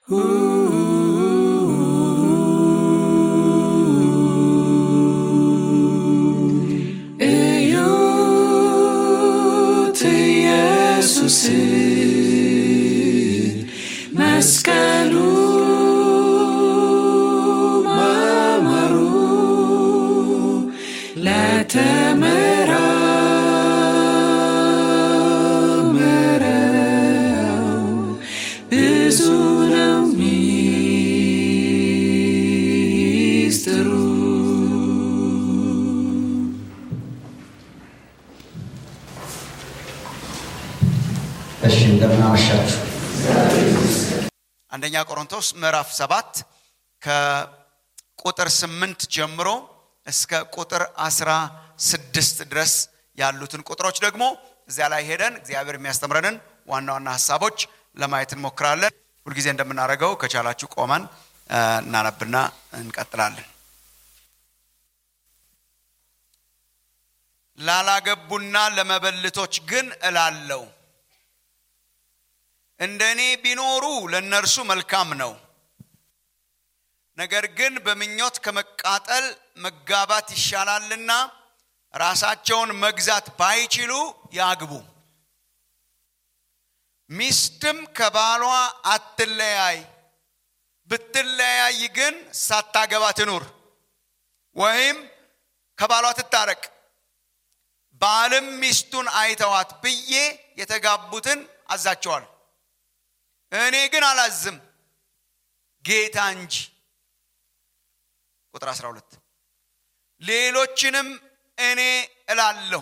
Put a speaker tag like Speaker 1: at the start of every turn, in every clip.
Speaker 1: እዩት ኢየሱስ መስቀሉ ማማሩ ለተመራመረው ብዙ ነው ሚስጥሩ።
Speaker 2: እሺ እንደምን አመሻችሁ።
Speaker 3: አንደኛ ቆሮንቶስ ምዕራፍ ሰባት ከቁጥር ስምንት ጀምሮ እስከ ቁጥር አስራ ስድስት ድረስ ያሉትን ቁጥሮች ደግሞ እዚያ ላይ ሄደን እግዚአብሔር የሚያስተምረንን ዋና ዋና ሀሳቦች ለማየት እንሞክራለን። ሁልጊዜ እንደምናደርገው ከቻላችሁ ቆመን እ፣ እናነብና እንቀጥላለን። ላላገቡና ለመበልቶች ግን እላለሁ እንደ እኔ ቢኖሩ ለእነርሱ መልካም ነው። ነገር ግን በምኞት ከመቃጠል መጋባት ይሻላልና ራሳቸውን መግዛት ባይችሉ ያግቡ። ሚስትም ከባሏ አትለያይ፣ ብትለያይ ግን ሳታገባ ትኑር፣ ወይም ከባሏ ትታረቅ። ባልም ሚስቱን አይተዋት ብዬ የተጋቡትን አዛቸዋል። እኔ ግን አላዝም ጌታ እንጂ። ቁጥር 12 ሌሎችንም እኔ እላለሁ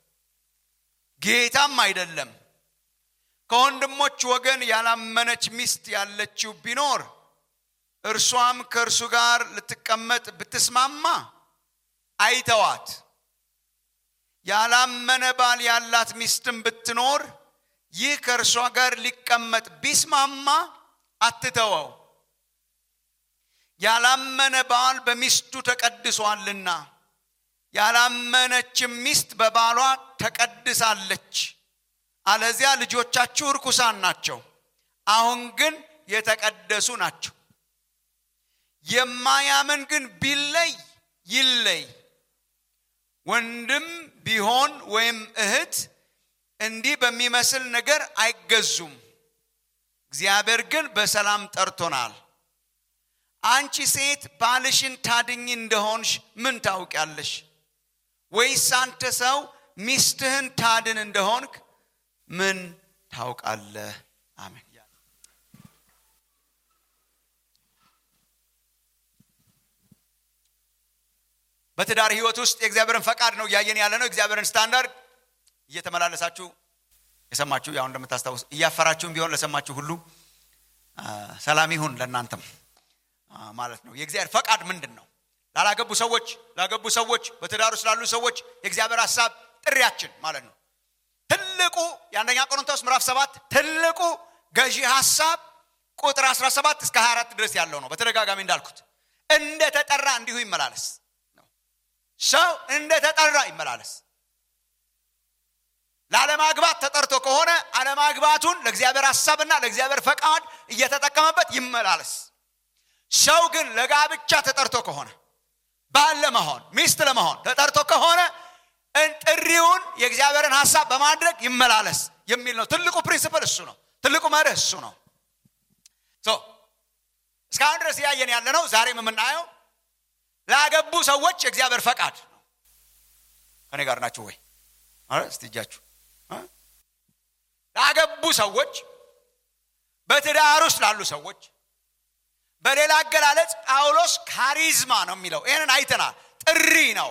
Speaker 3: ጌታም አይደለም ከወንድሞች ወገን ያላመነች ሚስት ያለችው ቢኖር እርሷም ከእርሱ ጋር ልትቀመጥ ብትስማማ አይተዋት። ያላመነ ባል ያላት ሚስትም ብትኖር ይህ ከእርሷ ጋር ሊቀመጥ ቢስማማ አትተወው። ያላመነ ባል በሚስቱ ተቀድሷልና ያላመነችም ሚስት በባሏ ተቀድሳለች። አለዚያ ልጆቻችሁ ርኩሳን ናቸው፣ አሁን ግን የተቀደሱ ናቸው። የማያምን ግን ቢለይ ይለይ። ወንድም ቢሆን ወይም እህት እንዲህ በሚመስል ነገር አይገዙም። እግዚአብሔር ግን በሰላም ጠርቶናል። አንቺ ሴት ባልሽን ታድኝ እንደሆንሽ ምን ታውቂያለሽ? ወይስ አንተ ሰው ሚስትህን ታድን እንደሆንክ ምን ታውቃለህ? አሜን። በትዳር ህይወት ውስጥ የእግዚአብሔርን ፈቃድ ነው እያየን ያለ ነው። እግዚአብሔርን ስታንዳርድ እየተመላለሳችሁ የሰማችሁ ያው እንደምታስታውስ እያፈራችሁም ቢሆን ለሰማችሁ ሁሉ አ፣ ሰላም ይሁን ለእናንተም አ፣ ማለት ነው። የእግዚአብሔር ፈቃድ ምንድን ነው? ላላገቡ ሰዎች፣ ላገቡ ሰዎች፣ በትዳር ውስጥ ላሉ ሰዎች የእግዚአብሔር ሀሳብ ጥሪያችን ማለት ነው። ትልቁ የአንደኛ ቆሮንቶስ ምዕራፍ ሰባት ትልቁ ገዢ ሀሳብ ቁጥር 17 እስከ 24 ድረስ ያለው ነው። በተደጋጋሚ እንዳልኩት እንደ ተጠራ እንዲሁ ይመላለስ ነው። ሰው እንደ ተጠራ ይመላለስ። ላለማግባት ተጠርቶ ከሆነ አለማግባቱን ለእግዚአብሔር ሀሳብና ለእግዚአብሔር ፈቃድ እየተጠቀመበት ይመላለስ። ሰው ግን ለጋብቻ ተጠርቶ ከሆነ ባል ለመሆን ሚስት ለመሆን ተጠርቶ ከሆነ ጥሪውን የእግዚአብሔርን ሀሳብ በማድረግ ይመላለስ የሚል ነው። ትልቁ ፕሪንስፕል እሱ ነው። ትልቁ መርህ እሱ ነው። ሶ እስካሁን ድረስ እያየን ያለ ነው። ዛሬም የምናየው ላገቡ ሰዎች የእግዚአብሔር ፈቃድ ነው። ከኔ ጋር ናችሁ ወይ? አረ እስቲ እጃችሁ እ? ላገቡ ሰዎች፣ በትዳር ውስጥ ላሉ ሰዎች በሌላ አገላለጽ ጳውሎስ ካሪዝማ ነው የሚለው። ይህንን አይተናል። ጥሪ ነው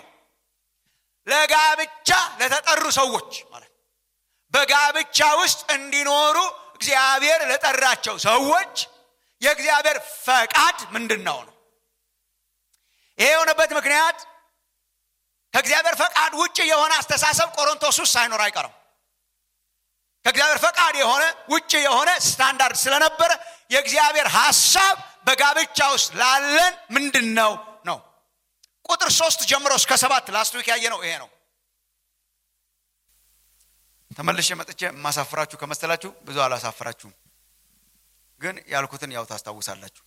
Speaker 3: ለጋብቻ ለተጠሩ ሰዎች ማለት ነው። በጋብቻ ውስጥ እንዲኖሩ እግዚአብሔር ለጠራቸው ሰዎች የእግዚአብሔር ፈቃድ ምንድን ነው ነው። ይሄ የሆነበት ምክንያት ከእግዚአብሔር ፈቃድ ውጭ የሆነ አስተሳሰብ ቆሮንቶስ ውስጥ ሳይኖር አይቀርም። ከእግዚአብሔር ፈቃድ የሆነ ውጭ የሆነ ስታንዳርድ ስለነበረ የእግዚአብሔር ሀሳብ በጋብቻ ውስጥ ላለን ምንድን ነው ነው። ቁጥር ሶስት ጀምሮ እስከ ሰባት ላስት ዊክ ያየ ነው ይሄ ነው። ተመልሼ መጥቼ የማሳፍራችሁ ከመሰላችሁ ብዙ አላሳፍራችሁም። ግን ያልኩትን ያው ታስታውሳላችሁ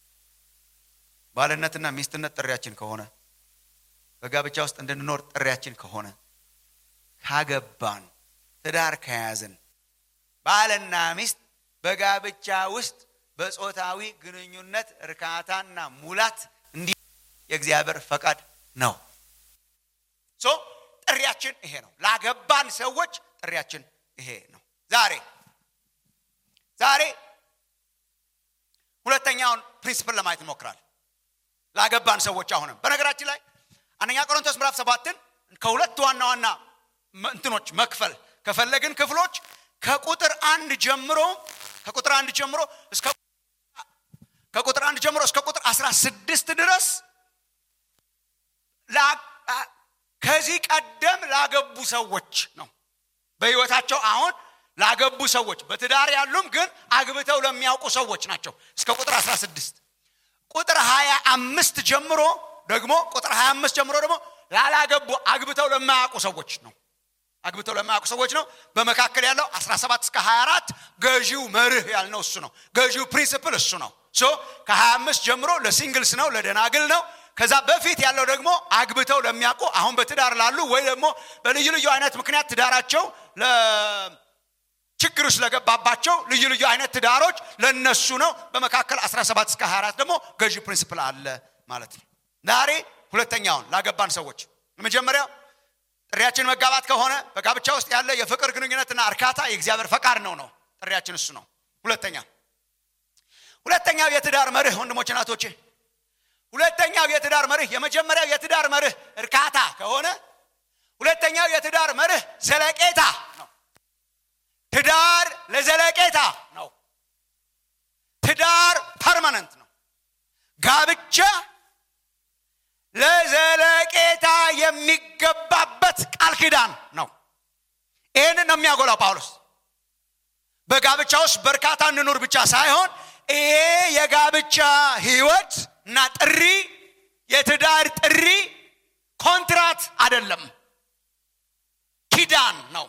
Speaker 3: ባልነትና ሚስትነት ጥሪያችን ከሆነ በጋብቻ ውስጥ እንድንኖር ጥሪያችን ከሆነ ካገባን ትዳር ከያዝን ባልና ሚስት በጋብቻ ውስጥ በጾታዊ ግንኙነት እርካታና ሙላት እንዲ የእግዚአብሔር ፈቃድ ነው ሶ ጥሪያችን ይሄ ነው ላገባን ሰዎች ጥሪያችን ይሄ ነው ዛሬ ዛሬ ሁለተኛውን ፕሪንስፕል ለማየት እንሞክራለን ላገባን ሰዎች አሁንም በነገራችን ላይ አንደኛ ቆሮንቶስ ምዕራፍ ሰባትን ከሁለት ዋና ዋና እንትኖች መክፈል ከፈለግን ክፍሎች ከቁጥር አንድ ጀምሮ ከቁጥር አንድ ጀምሮ እስከ ከቁጥር አንድ ጀምሮ እስከ ቁጥር አስራ ስድስት ድረስ ከዚህ ቀደም ላገቡ ሰዎች ነው በህይወታቸው አሁን ላገቡ ሰዎች በትዳር ያሉም ግን አግብተው ለሚያውቁ ሰዎች ናቸው እስከ ቁጥር 16 ቁጥር 25 ጀምሮ ደግሞ ቁጥር 25 ጀምሮ ደግሞ ላላገቡ አግብተው ለማያውቁ ሰዎች ነው አግብተው ለማያውቁ ሰዎች ነው በመካከል ያለው 17 እስከ 24 ገዢው መርህ ያልነው እሱ ነው ገዢው ፕሪንስፕል እሱ ነው ሶ ከ25 ጀምሮ ለሲንግልስ ነው ለደናግል ነው ከዛ በፊት ያለው ደግሞ አግብተው ለሚያውቁ አሁን በትዳር ላሉ ወይ ደግሞ በልዩ ልዩ አይነት ምክንያት ትዳራቸው ችግር ስለገባባቸው ልዩ ልዩ አይነት ትዳሮች ለነሱ ነው በመካከል 17 እስከ 24 ደግሞ ገዢ ፕሪንስፕል አለ ማለት ነው ዛሬ ሁለተኛውን ላገባን ሰዎች መጀመሪያው ጥሪያችን መጋባት ከሆነ በጋብቻ ውስጥ ያለ የፍቅር ግንኙነትና እርካታ የእግዚአብሔር ፈቃድ ነው ነው ጥሪያችን እሱ ነው ሁለተኛ ሁለተኛው የትዳር መርህ ወንድሞች ናቶቼ ሁለተኛው የትዳር መርህ የመጀመሪያው የትዳር መርህ እርካታ ከሆነ ሁለተኛው የትዳር መርህ ዘለቄታ ነው ትዳር ለዘለቄታ ነው ትዳር ፐርማነንት ነው ጋብቻ ለዘለቄታ የሚገባበት ቃል ኪዳን ነው ይህንን ነው የሚያጎላው ጳውሎስ በጋብቻ ውስጥ በርካታ እንኑር ብቻ ሳይሆን ይሄ የጋብቻ ህይወት እና ጥሪ የትዳር ጥሪ ኮንትራት አይደለም ኪዳን ነው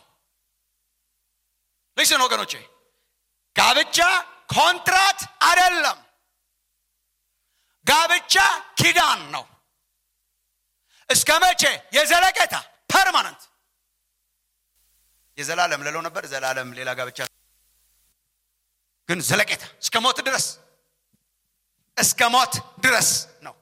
Speaker 3: ልስን ወገኖቼ ጋብቻ ኮንትራት አይደለም ጋብቻ ኪዳን ነው እስከ መቼ የዘለቄታ ፐርማነንት የዘላለም ልለው ነበር ዘላለም ሌላ ጋብቻ ግን ዘለቄታ እስከ ሞት ድረስ እስከ ሞት ድረስ ነው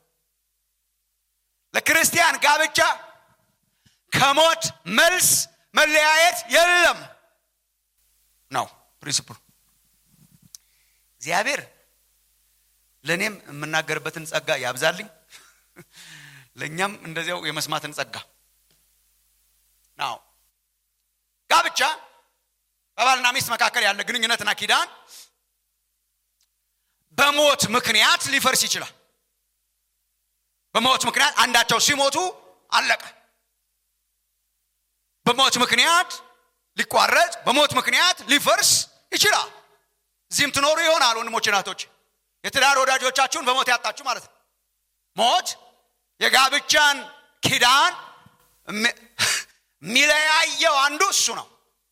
Speaker 3: ለክርስቲያን ጋብቻ ከሞት መልስ መለያየት የለም ነው ፕሪንስፕሉ እግዚአብሔር ለእኔም የምናገርበትን ጸጋ ያብዛልኝ ለእኛም እንደዚያው የመስማትን ጸጋ ናው ጋብቻ በባልና ሚስት መካከል ያለ ግንኙነትና ኪዳን በሞት ምክንያት ሊፈርስ ይችላል በሞት ምክንያት አንዳቸው ሲሞቱ አለቀ በሞት ምክንያት ሊቋረጥ በሞት ምክንያት ሊፈርስ ይችላል እዚህም ትኖሩ ይሆናል ወንድሞች ናቶች የትዳር ወዳጆቻችሁን በሞት ያጣችሁ ማለት ነው ሞት የጋብቻን ኪዳን የሚለያየው አንዱ እሱ ነው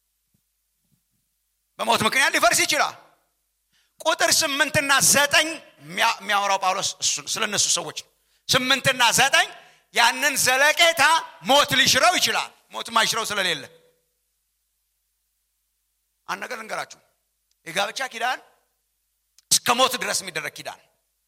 Speaker 3: በሞት ምክንያት ሊፈርስ ይችላል ቁጥር ስምንትና ዘጠኝ የሚያወራው ጳውሎስ ስለ እነሱ ሰዎች ነው ስምንትና ዘጠኝ ያንን ዘለቄታ ሞት ሊሽረው ይችላል ሞት ማይሽረው ስለሌለ አንድ ነገር ልንገራችሁ የጋብቻ ኪዳን እስከ ሞት ድረስ የሚደረግ ኪዳን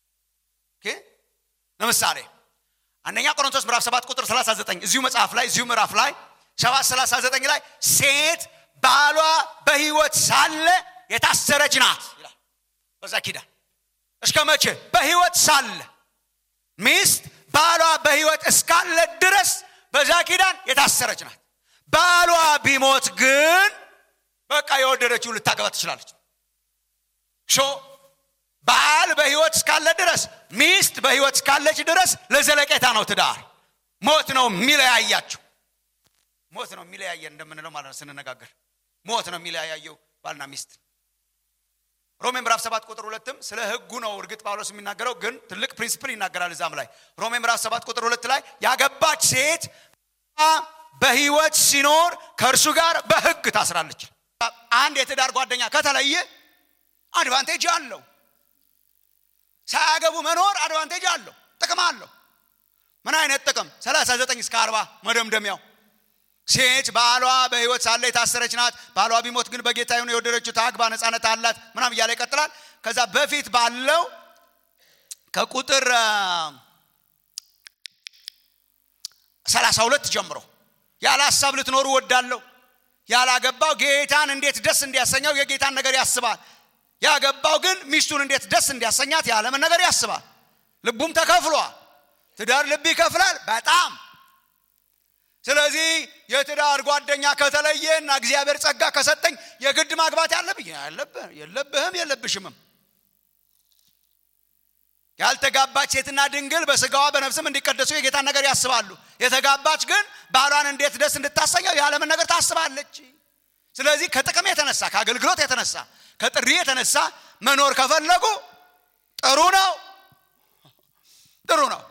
Speaker 3: ለምሳሌ አንደኛ ቆሮንቶስ ምዕራፍ 7 ቁጥር 39 እዚሁ መጽሐፍ ላይ እዚሁ ምዕራፍ ላይ 7 39 ላይ ሴት ባሏ በህይወት ሳለ የታሰረች ናት ይላል በዛ ኪዳን እስከ መቼ በህይወት ሳለ ሚስት ባሏ በህይወት እስካለ ድረስ በዛ ኪዳን የታሰረች ናት ባሏ ቢሞት ግን በቃ የወደደችው ልታገባ ትችላለች ሾ ባል በህይወት እስካለ ድረስ ሚስት በህይወት እስካለች ድረስ ለዘለቄታ ነው ትዳር ሞት ነው የሚለያያቸው ሞት ነው የሚለያየን እንደምንለው ማለት ነው ስንነጋገር ሞት ነው የሚለያየው ባልና ሚስት ሮሜ ምዕራፍ 7 ቁጥር ሁለትም ስለ ህጉ ነው እርግጥ ጳውሎስ የሚናገረው ግን ትልቅ ፕሪንስፕል ይናገራል እዛም ላይ ሮሜ ምዕራፍ 7 ቁጥር ሁለት ላይ ያገባች ሴት በህይወት ሲኖር ከእርሱ ጋር በህግ ታስራለች አንድ የትዳር ጓደኛ ከተለየ አድቫንቴጅ አለው ሳያገቡ መኖር አድቫንቴጅ አለው ጥቅም አለው ምን አይነት ጥቅም 39 እስከ 40 መደምደሚያው ሴት ባሏ በህይወት ሳለ የታሰረች ናት ባሏ ቢሞት ግን በጌታ ይሁን የወደደችው ታግባ ነፃነት አላት ምናም እያለ ይቀጥላል ከዛ በፊት ባለው ከቁጥር ሰላሳ ሁለት ጀምሮ ያለ ሀሳብ ልትኖሩ ወዳለሁ ያላገባው ጌታን እንዴት ደስ እንዲያሰኘው የጌታን ነገር ያስባል ያገባው ግን ሚስቱን እንዴት ደስ እንዲያሰኛት የዓለምን ነገር ያስባል ልቡም ተከፍሏል ትዳር ልብ ይከፍላል በጣም ስለዚህ የትዳር ጓደኛ ከተለየና እግዚአብሔር ጸጋ ከሰጠኝ የግድ ማግባት ያለብኝ የለብህም የለብሽምም ያልተጋባች ሴትና ድንግል በስጋዋ በነፍስም እንዲቀደሱ የጌታን ነገር ያስባሉ የተጋባች ግን ባሏን እንዴት ደስ እንድታሰኘው የዓለምን ነገር ታስባለች ስለዚህ ከጥቅም የተነሳ ከአገልግሎት የተነሳ ከጥሪ የተነሳ መኖር ከፈለጉ ጥሩ ነው ጥሩ ነው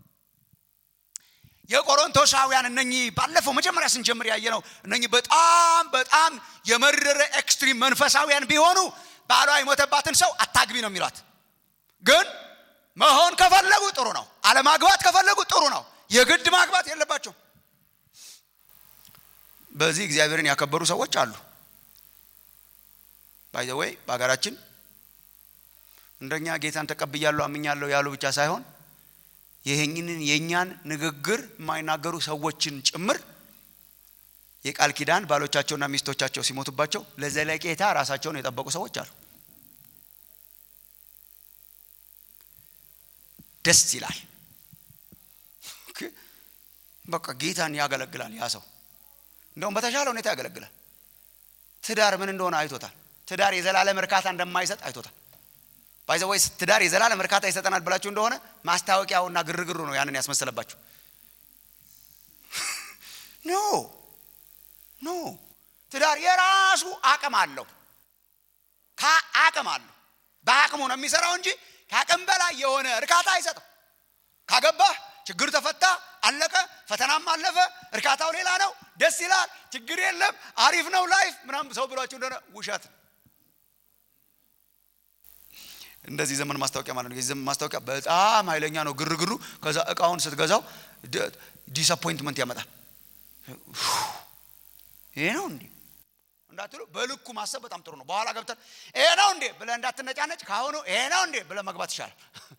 Speaker 3: የቆሮንቶሳውያን እነኚህ ባለፈው መጀመሪያ ስንጀምር ያየ ነው እነኚህ በጣም በጣም የመረረ ኤክስትሪም መንፈሳውያን ቢሆኑ ባሏ የሞተባትን ሰው አታግቢ ነው የሚሏት ግን መሆን ከፈለጉ ጥሩ ነው አለማግባት ከፈለጉ ጥሩ ነው የግድ ማግባት የለባቸው በዚህ እግዚአብሔርን ያከበሩ ሰዎች አሉ ባይዘወይ በሀገራችን እንደኛ ጌታን ተቀብያለሁ አምኛለሁ ያሉ ብቻ ሳይሆን ይህንን የእኛን ንግግር የማይናገሩ ሰዎችን ጭምር የቃል ኪዳን ባሎቻቸውና ሚስቶቻቸው ሲሞቱባቸው ለዘለቄታ ራሳቸውን የጠበቁ ሰዎች አሉ ደስ ይላል በቃ ጌታን ያገለግላል ያ ሰው እንደውም በተሻለ ሁኔታ ያገለግላል ትዳር ምን እንደሆነ አይቶታል ትዳር የዘላለም እርካታ እንደማይሰጥ አይቶታል ባይዘወይ ትዳር የዘላለም እርካታ ይሰጠናል ብላችሁ እንደሆነ ማስታወቂያውና ግርግሩ ነው ያንን ያስመሰለባችሁ ኖ ኖ ትዳር የራሱ አቅም አለው አቅም አለው በአቅሙ ነው የሚሰራው እንጂ ከአቅም በላይ የሆነ እርካታ አይሰጥም ካገባህ ችግር ተፈታ አለቀ ፈተናም አለፈ እርካታው ሌላ ነው ደስ ይላል ችግር የለም አሪፍ ነው ላይፍ ምናም ሰው ብሏችሁ እንደሆነ ውሸት እንደዚህ ዘመን ማስታወቂያ ማለት ነው የዚህ ዘመን ማስታወቂያ በጣም ኃይለኛ ነው ግርግሩ ከዛ እቃውን ስትገዛው ዲስአፖይንትመንት ያመጣል ይሄ ነው እንዴ እንዳትሉ በልኩ ማሰብ በጣም ጥሩ ነው በኋላ ገብተን ይሄ ነው እንዴ ብለ እንዳትነጫነጭ ካሁኑ ይሄ ነው እንዴ ብለ መግባት ይሻላል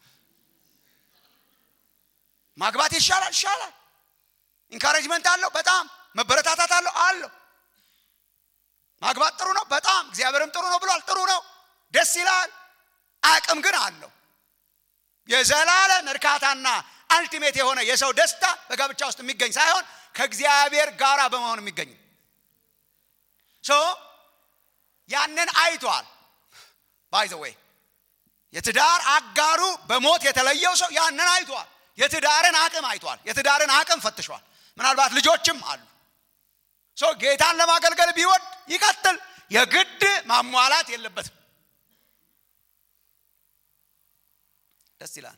Speaker 3: ማግባት ይሻላል ይሻላል ኢንካሬጅመንት አለው በጣም መበረታታት አለው አለው ማግባት ጥሩ ነው በጣም እግዚአብሔርም ጥሩ ነው ብሏል ጥሩ ነው ደስ ይላል አቅም ግን አለው የዘላለም እርካታና አልቲሜት የሆነ የሰው ደስታ በጋብቻ ውስጥ የሚገኝ ሳይሆን ከእግዚአብሔር ጋራ በመሆን የሚገኝ ሶ ያንን አይቷል ባይዘ ወይ የትዳር አጋሩ በሞት የተለየው ሰው ያንን አይቷል የትዳርን አቅም አይቷል የትዳርን አቅም ፈትሿል ምናልባት ልጆችም አሉ ሶ ጌታን ለማገልገል ቢወድ ይቀጥል የግድ ማሟላት የለበትም ደስ ይላል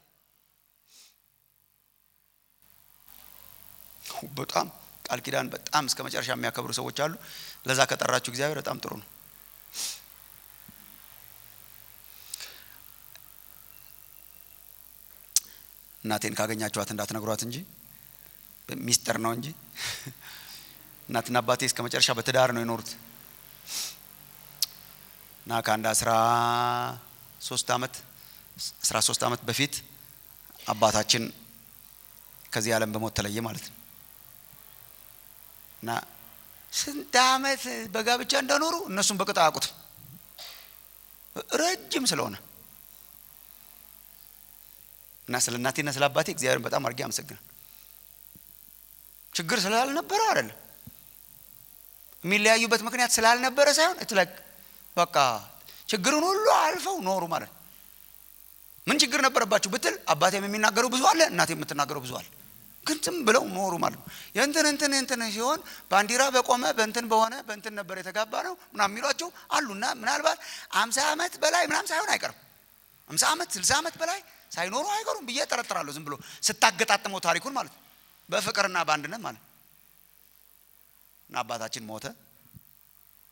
Speaker 3: በጣም ቃል ኪዳን በጣም እስከ መጨረሻ የሚያከብሩ ሰዎች አሉ ለዛ ከጠራችሁ እግዚአብሔር በጣም ጥሩ ነው እናቴን ካገኛችኋት እንዳትነግሯት እንጂ ሚስጥር ነው እንጂ እናትና አባቴ እስከ መጨረሻ በትዳር ነው የኖሩት እና ከአንድ አስራ ሶስት ዓመት አስራ ሶስት ዓመት በፊት አባታችን ከዚህ ዓለም በሞት ተለየ ማለት ነው እና ስንት ዓመት በጋብቻ እንደኖሩ እነሱም በቅጥ አያውቁትም ረጅም ስለሆነ እና ስለ እናቴና ስለ አባቴ እግዚአብሔርን በጣም አድርጌ አመሰግናል ችግር ስላልነበረ አይደለም የሚለያዩበት ምክንያት ስላልነበረ ሳይሆን እትለቅ በቃ ችግርን ሁሉ አልፈው ኖሩ ማለት ነው ምን ችግር ነበረባችሁ ብትል አባቴም የሚናገረው ብዙ አለ እናቴ የምትናገረው ብዙ አለ ግን ዝም ብለው ኖሩ ማለት ነው የእንትን እንትን እንትን ሲሆን ባንዲራ በቆመ በእንትን በሆነ በእንትን ነበር የተጋባ ነው ምናም የሚሏቸው አሉና ምናልባት አምሳ ዓመት በላይ ምናም ሳይሆን አይቀርም አምሳ ዓመት ስልሳ ዓመት በላይ ሳይኖሩ አይቀሩም ብዬ ጠረጥራለሁ ዝም ብሎ ስታገጣጥመው ታሪኩን ማለት ነው በፍቅርና በአንድነት ማለት እና አባታችን ሞተ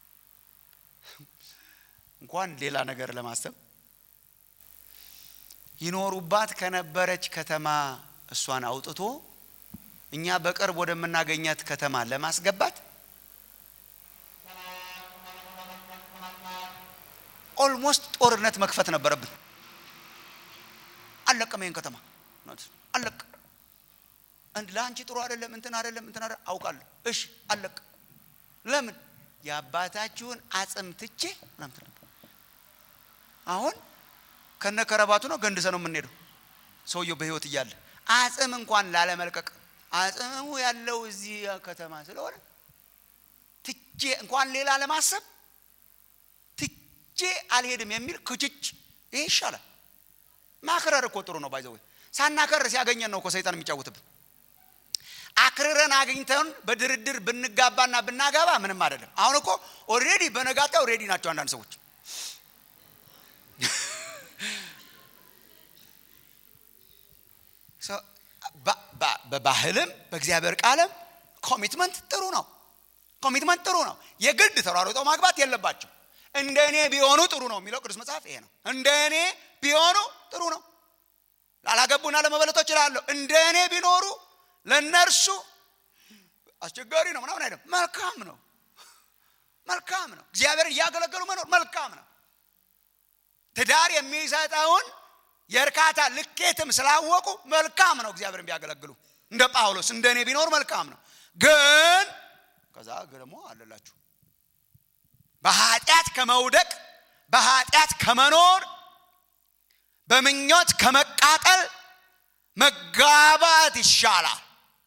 Speaker 3: እንኳን ሌላ ነገር ለማሰብ ይኖሩባት ከነበረች ከተማ እሷን አውጥቶ እኛ በቅርብ ወደምናገኛት ከተማ ለማስገባት ኦልሞስት ጦርነት መክፈት ነበረብን። አለቅም ይህን ከተማ አለቅ እንድ ለአንቺ ጥሩ አይደለም እንትን አይደለም እንትን አይደለም አውቃለሁ። እሺ አለቅ ለምን የአባታችሁን አጽም ትቼ ምናምን ትላለህ። አሁን ከነ ከረባቱ ነው ገንድሰ ነው የምንሄደው። ሰውየው በህይወት እያለ አጽም እንኳን ላለመልቀቅ አጽሙ ያለው እዚህ ከተማ ስለሆነ ትቼ እንኳን ሌላ ለማሰብ ትቼ አልሄድም የሚል ክችች ይሄ ይሻላል። ማክረር እኮ ጥሩ ነው። ባይዘወይ ሳናከር ሲያገኘን ነው እኮ ሰይጣን የሚጫወትብን። አክርረን አግኝተን በድርድር ብንጋባና ብናጋባ ምንም አይደለም። አሁን እኮ ኦልሬዲ በነጋታው ሬዲ ናቸው አንዳንድ ሰዎች። በባህልም በእግዚአብሔር ቃልም ኮሚትመንት ጥሩ ነው። ኮሚትመንት ጥሩ ነው። የግድ ተሯሩጠው ማግባት የለባቸው። እንደ እኔ ቢሆኑ ጥሩ ነው የሚለው ቅዱስ መጽሐፍ ይሄ ነው። እንደ እኔ ቢሆኑ ጥሩ ነው። ላላገቡና ለመበለቶች እላለሁ እንደ እኔ ቢኖሩ ለእነርሱ አስቸጋሪ ነው ምናምን አይደለም። መልካም ነው፣ መልካም ነው። እግዚአብሔር እያገለገሉ መኖር መልካም ነው። ትዳር የሚሰጠውን የእርካታ ልኬትም ስላወቁ መልካም ነው። እግዚአብሔርን ቢያገለግሉ እንደ ጳውሎስ እንደ እኔ ቢኖር መልካም ነው። ግን ከዛ ደግሞ አለላችሁ በኃጢአት ከመውደቅ በኃጢአት ከመኖር በምኞት ከመቃጠል መጋባት ይሻላል።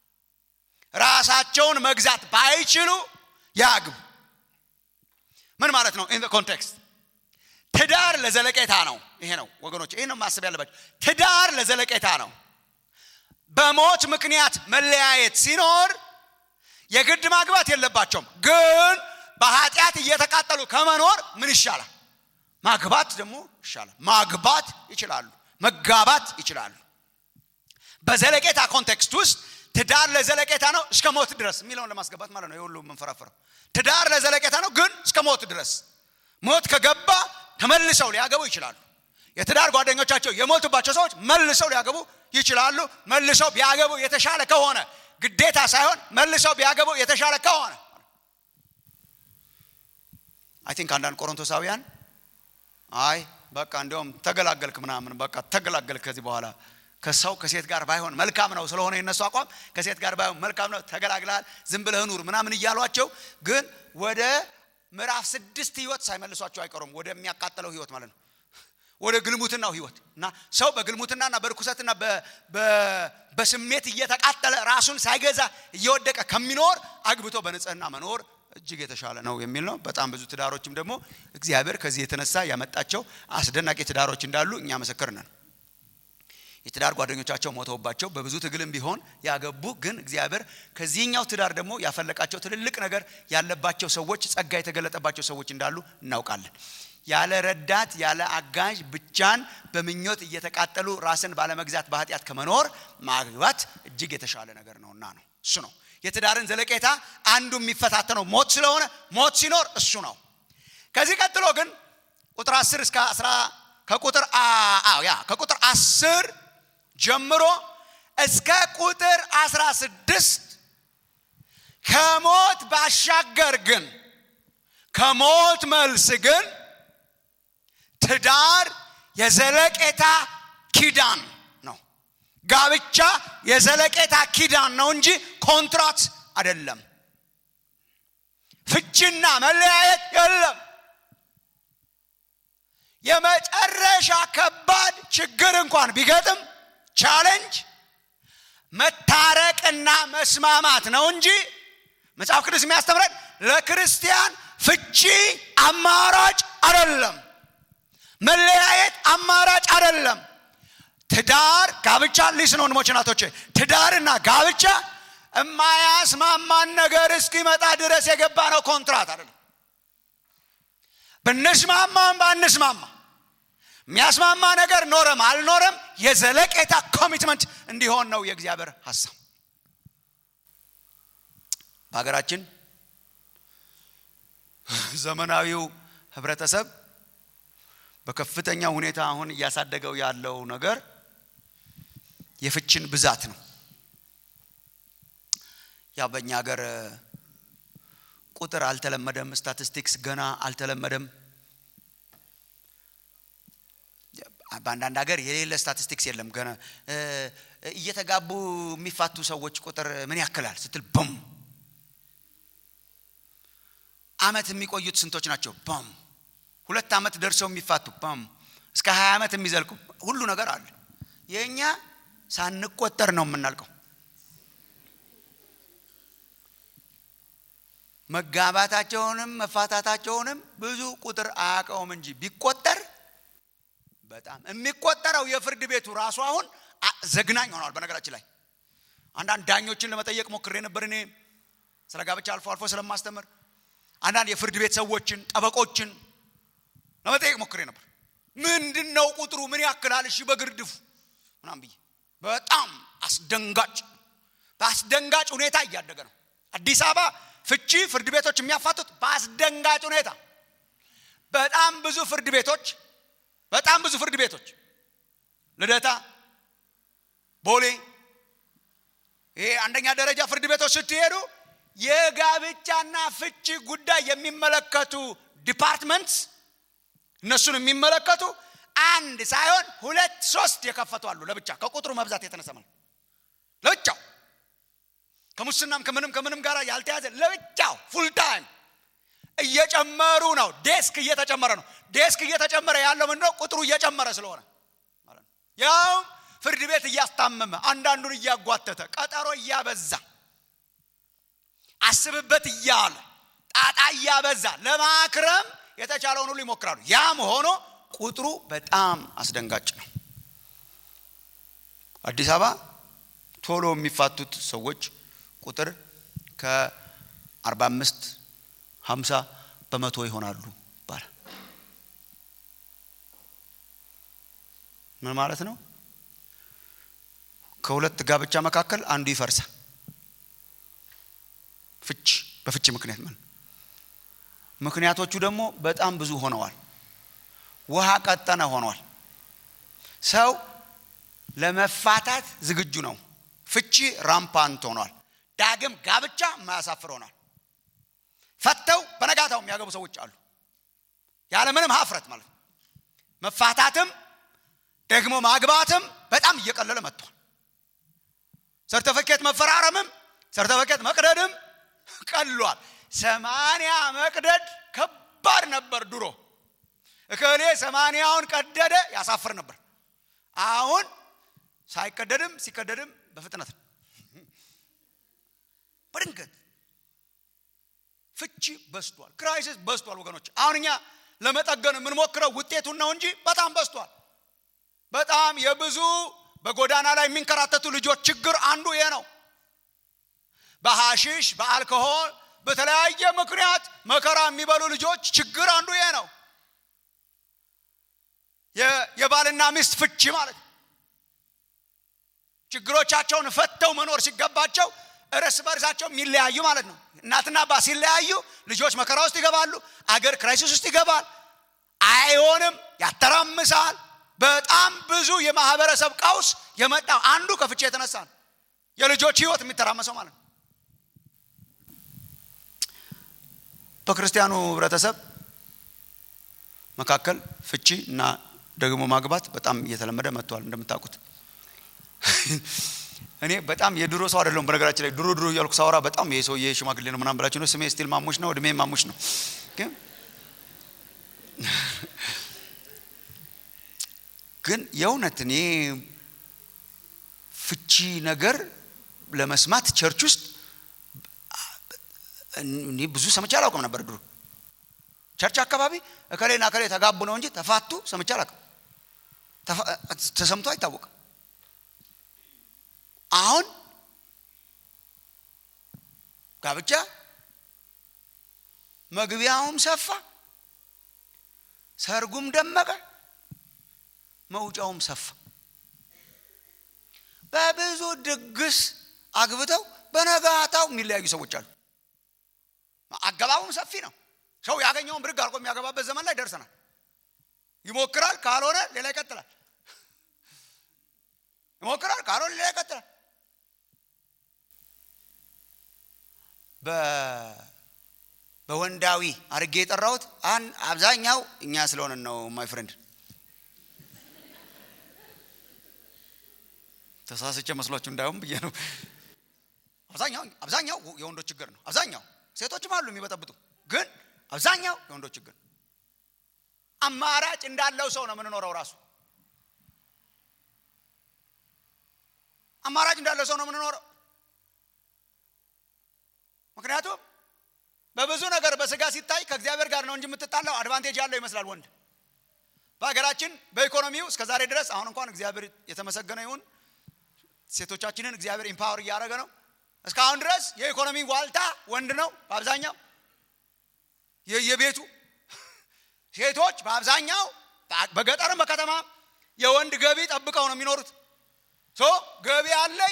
Speaker 3: ራሳቸውን መግዛት ባይችሉ ያግቡ። ምን ማለት ነው? ኢን ኮንቴክስት ትዳር ለዘለቄታ ነው። ይሄ ነው ወገኖች፣ ይሄ ነው ማሰብ ያለባቸው። ትዳር ለዘለቄታ ነው። በሞት ምክንያት መለያየት ሲኖር የግድ ማግባት የለባቸውም። ግን በኃጢአት እየተቃጠሉ ከመኖር ምን ይሻላል? ማግባት ደግሞ ይሻላል። ማግባት ይችላሉ፣ መጋባት ይችላሉ። በዘለቄታ ኮንቴክስት ውስጥ ትዳር ለዘለቄታ ነው እስከ ሞት ድረስ የሚለውን ለማስገባት ማለት ነው። የሁሉ የምንፈራፍረው ትዳር ለዘለቄታ ነው፣ ግን እስከ ሞት ድረስ ሞት ከገባ ተመልሰው ሊያገቡ ይችላሉ። የትዳር ጓደኞቻቸው የሞቱባቸው ሰዎች መልሰው ሊያገቡ ይችላሉ። መልሰው ቢያገቡ የተሻለ ከሆነ ግዴታ ሳይሆን መልሰው ቢያገቡ የተሻለ ከሆነ አይ ቲንክ አንዳንድ ቆሮንቶሳውያን አይ በቃ እንዲያውም ተገላገልክ ምናምን በቃ ተገላገልክ ከዚህ በኋላ ከሰው ከሴት ጋር ባይሆን መልካም ነው ስለሆነ የነሱ አቋም ከሴት ጋር ባይሆን መልካም ነው፣ ተገላግለሃል፣ ዝም ብለህ ኑር ምናምን እያሏቸው ግን ወደ ምዕራፍ ስድስት ህይወት ሳይመልሷቸው አይቀሩም። ወደሚያቃጥለው ህይወት ማለት ነው፣ ወደ ግልሙትናው ህይወት እና ሰው በግልሙትናና በርኩሰትና በስሜት እየተቃጠለ ራሱን ሳይገዛ እየወደቀ ከሚኖር አግብቶ በንጽህና መኖር እጅግ የተሻለ ነው የሚል ነው። በጣም ብዙ ትዳሮችም ደግሞ እግዚአብሔር ከዚህ የተነሳ ያመጣቸው አስደናቂ ትዳሮች እንዳሉ እኛ ምስክር ነን። የትዳር ጓደኞቻቸው ሞተውባቸው በብዙ ትግልም ቢሆን ያገቡ ግን እግዚአብሔር ከዚህኛው ትዳር ደግሞ ያፈለቃቸው ትልልቅ ነገር ያለባቸው ሰዎች ጸጋ የተገለጠባቸው ሰዎች እንዳሉ እናውቃለን። ያለ ረዳት ያለ አጋዥ ብቻን በምኞት እየተቃጠሉ ራስን ባለመግዛት በኃጢአት ከመኖር ማግባት እጅግ የተሻለ ነገር ነውና ነው እሱ ነው የትዳርን ዘለቄታ አንዱ የሚፈታተነው ሞት ስለሆነ ሞት ሲኖር እሱ ነው። ከዚህ ቀጥሎ ግን ቁጥር 10 እስከ 10 ከቁጥር አዎ ያ ከቁጥር 10 ጀምሮ እስከ ቁጥር 16 ከሞት ባሻገር ግን ከሞት መልስ ግን ትዳር የዘለቄታ ኪዳን ነው። ጋብቻ የዘለቄታ ኪዳን ነው እንጂ ኮንትራት አይደለም። ፍቺና መለያየት የለም። የመጨረሻ ከባድ ችግር እንኳን ቢገጥም ቻሌንጅ መታረቅና መስማማት ነው እንጂ መጽሐፍ ቅዱስ የሚያስተምረን ለክርስቲያን ፍቺ አማራጭ አይደለም። መለያየት አማራጭ አይደለም። ትዳር ጋብቻ ሊስን ወንድሞች እናቶቼ፣ ትዳርና ጋብቻ የማያስማማን ነገር እስኪመጣ ድረስ የገባ ነው ኮንትራት አይደለም። ብንስማማም ባንስማማ የሚያስማማ ነገር ኖረም አልኖረም የዘለቄታ ኮሚትመንት እንዲሆን ነው የእግዚአብሔር ሀሳብ። በሀገራችን ዘመናዊው ህብረተሰብ በከፍተኛ ሁኔታ አሁን እያሳደገው ያለው ነገር የፍችን ብዛት ነው። ያው በእኛ ሀገር ቁጥር አልተለመደም፣ ስታቲስቲክስ ገና አልተለመደም። በአንዳንድ ሀገር የሌለ ስታቲስቲክስ የለም። ገና እየተጋቡ የሚፋቱ ሰዎች ቁጥር ምን ያክላል ስትል ቦም አመት የሚቆዩት ስንቶች ናቸው? ቦም ሁለት አመት ደርሰው የሚፋቱ ቦም እስከ ሀያ ዓመት የሚዘልቁ ሁሉ ነገር አለ። የእኛ ሳንቆጠር ነው የምናልቀው። መጋባታቸውንም መፋታታቸውንም ብዙ ቁጥር አያውቀውም እንጂ ቢቆጠር በጣም የሚቆጠረው የፍርድ ቤቱ ራሱ አሁን ዘግናኝ ሆኗል። በነገራችን ላይ አንዳንድ ዳኞችን ለመጠየቅ ሞክሬ ነበር። እኔ ስለ ጋብቻ አልፎ አልፎ ስለማስተምር አንዳንድ የፍርድ ቤት ሰዎችን፣ ጠበቆችን ለመጠየቅ ሞክሬ ነበር። ምንድን ነው ቁጥሩ? ምን ያክላል? እሺ በግርድፉ ምናምን ብዬ በጣም አስደንጋጭ በአስደንጋጭ ሁኔታ እያደገ ነው። አዲስ አበባ ፍቺ ፍርድ ቤቶች የሚያፋቱት በአስደንጋጭ ሁኔታ በጣም ብዙ ፍርድ ቤቶች በጣም ብዙ ፍርድ ቤቶች ልደታ፣ ቦሌ፣ ይሄ አንደኛ ደረጃ ፍርድ ቤቶች ስትሄዱ የጋብቻና ፍቺ ጉዳይ የሚመለከቱ ዲፓርትመንትስ እነሱን የሚመለከቱ አንድ ሳይሆን ሁለት ሶስት የከፈቱ አሉ። ለብቻ ከቁጥሩ መብዛት የተነሳ ማለት ለብቻው ከሙስናም ከምንም ከምንም ጋር ያልተያዘ ለብቻው ፉል ታይም እየጨመሩ ነው። ዴስክ እየተጨመረ ነው። ዴስክ እየተጨመረ ያለው ምንድነው? ቁጥሩ እየጨመረ ስለሆነ ማለት ነው። ያውም ፍርድ ቤት እያስታመመ አንዳንዱን እያጓተተ ቀጠሮ እያበዛ አስብበት እያለ ጣጣ እያበዛ ለማክረም የተቻለውን ሁሉ ይሞክራሉ። ያም ሆኖ ቁጥሩ በጣም አስደንጋጭ ነው። አዲስ አበባ ቶሎ የሚፋቱት ሰዎች ቁጥር ከ45 50 በመቶ ይሆናሉ ይባላል። ምን ማለት ነው? ከሁለት ጋብቻ መካከል አንዱ ይፈርሳል። ፍች በፍቺ ምክንያት ምን ምክንያቶቹ ደግሞ በጣም ብዙ ሆነዋል። ውሃ ቀጠነ ሆኗል። ሰው ለመፋታት ዝግጁ ነው። ፍቺ ራምፓንት ሆኗል። ዳግም ጋብቻ የማያሳፍር ሆኗል። ፈተው በነጋታው የሚያገቡ ሰዎች አሉ። ያለምንም ሀፍረት ማለት ነው። መፋታትም ደግሞ ማግባትም በጣም እየቀለለ መጥቷል። ሰርተፈኬት መፈራረምም ሰርተፈኬት መቅደድም ቀሏል። ሰማንያ መቅደድ ከባድ ነበር ድሮ። እከሌ ሰማንያውን ቀደደ ያሳፍር ነበር። አሁን ሳይቀደድም ሲቀደድም በፍጥነት ነው። በድንገት ፍቺ በስቷል። ክራይሲስ በስቷል። ወገኖች አሁን እኛ ለመጠገን የምንሞክረው ውጤቱን ነው እንጂ በጣም በስቷል። በጣም የብዙ በጎዳና ላይ የሚንከራተቱ ልጆች ችግር አንዱ ይሄ ነው። በሐሺሽ በአልኮሆል በተለያየ ምክንያት መከራ የሚበሉ ልጆች ችግር አንዱ ይሄ ነው። የባልና ሚስት ፍቺ ማለት ነው። ችግሮቻቸውን ፈተው መኖር ሲገባቸው እርስ በርሳቸው የሚለያዩ ማለት ነው። እናትና አባት ሲለያዩ ልጆች መከራ ውስጥ ይገባሉ። አገር ክራይሲስ ውስጥ ይገባል። አይሆንም፣ ያተራምሳል። በጣም ብዙ የማህበረሰብ ቀውስ የመጣው አንዱ ከፍቺ የተነሳ ነው። የልጆች ህይወት የሚተራመሰው ማለት ነው። በክርስቲያኑ ህብረተሰብ መካከል ፍቺ እና ደግሞ ማግባት በጣም እየተለመደ መጥቷል። እንደምታውቁት እኔ በጣም የድሮ ሰው አይደለሁም። በነገራችን ላይ ድሮ ድሮ እያልኩ ሳወራ በጣም ይሄ ሰውዬ ሽማግሌ ነው ምናምን ብላችሁ ነው። ስሜ ስቲል ማሙሽ ነው፣ እድሜ ማሙሽ ነው። ግን ግን የእውነት እኔ ፍቺ ነገር ለመስማት ቸርች ውስጥ እኔ ብዙ ሰምቼ አላውቅም ነበር ድሮ ቸርች አካባቢ እከሌና እከሌ ተጋቡ ነው እንጂ ተፋቱ ሰምቼ አላውቅም። ተሰምቶ አይታወቅም። አሁን ጋብቻ መግቢያውም ሰፋ፣ ሰርጉም ደመቀ፣ መውጫውም ሰፋ። በብዙ ድግስ አግብተው በነጋታው የሚለያዩ ሰዎች አሉ። አገባቡም ሰፊ ነው። ሰው ያገኘውን ብድግ አድርጎ የሚያገባበት ዘመን ላይ ደርሰናል። ይሞክራል ካልሆነ ሌላ ይቀጥላል ይሞክራል ካልሆነ ሌላ ይቀጥላል በወንዳዊ አድርጌ የጠራሁት አብዛኛው እኛ ስለሆነን ነው ማይ ፍሬንድ ተሳስቼ መስሏችሁ እንዳይሆን ብዬ ነው አብዛኛው አብዛኛው የወንዶች ችግር ነው አብዛኛው ሴቶችም አሉ የሚበጠብጡ ግን አብዛኛው የወንዶች ችግር አማራጭ እንዳለው ሰው ነው የምንኖረው ራሱ አማራጭ እንዳለው ሰው ነው የምንኖረው ምክንያቱም በብዙ ነገር በስጋ ሲታይ ከእግዚአብሔር ጋር ነው እንጂ የምትጣላው አድቫንቴጅ ያለው ይመስላል ወንድ በሀገራችን በኢኮኖሚው እስከ ዛሬ ድረስ አሁን እንኳን እግዚአብሔር የተመሰገነ ይሁን ሴቶቻችንን እግዚአብሔር ኢምፓወር እያደረገ ነው እስካሁን ድረስ የኢኮኖሚ ዋልታ ወንድ ነው በአብዛኛው የቤቱ ሴቶች በአብዛኛው በገጠርም በከተማ የወንድ ገቢ ጠብቀው ነው የሚኖሩት ሶ ገቢ አለኝ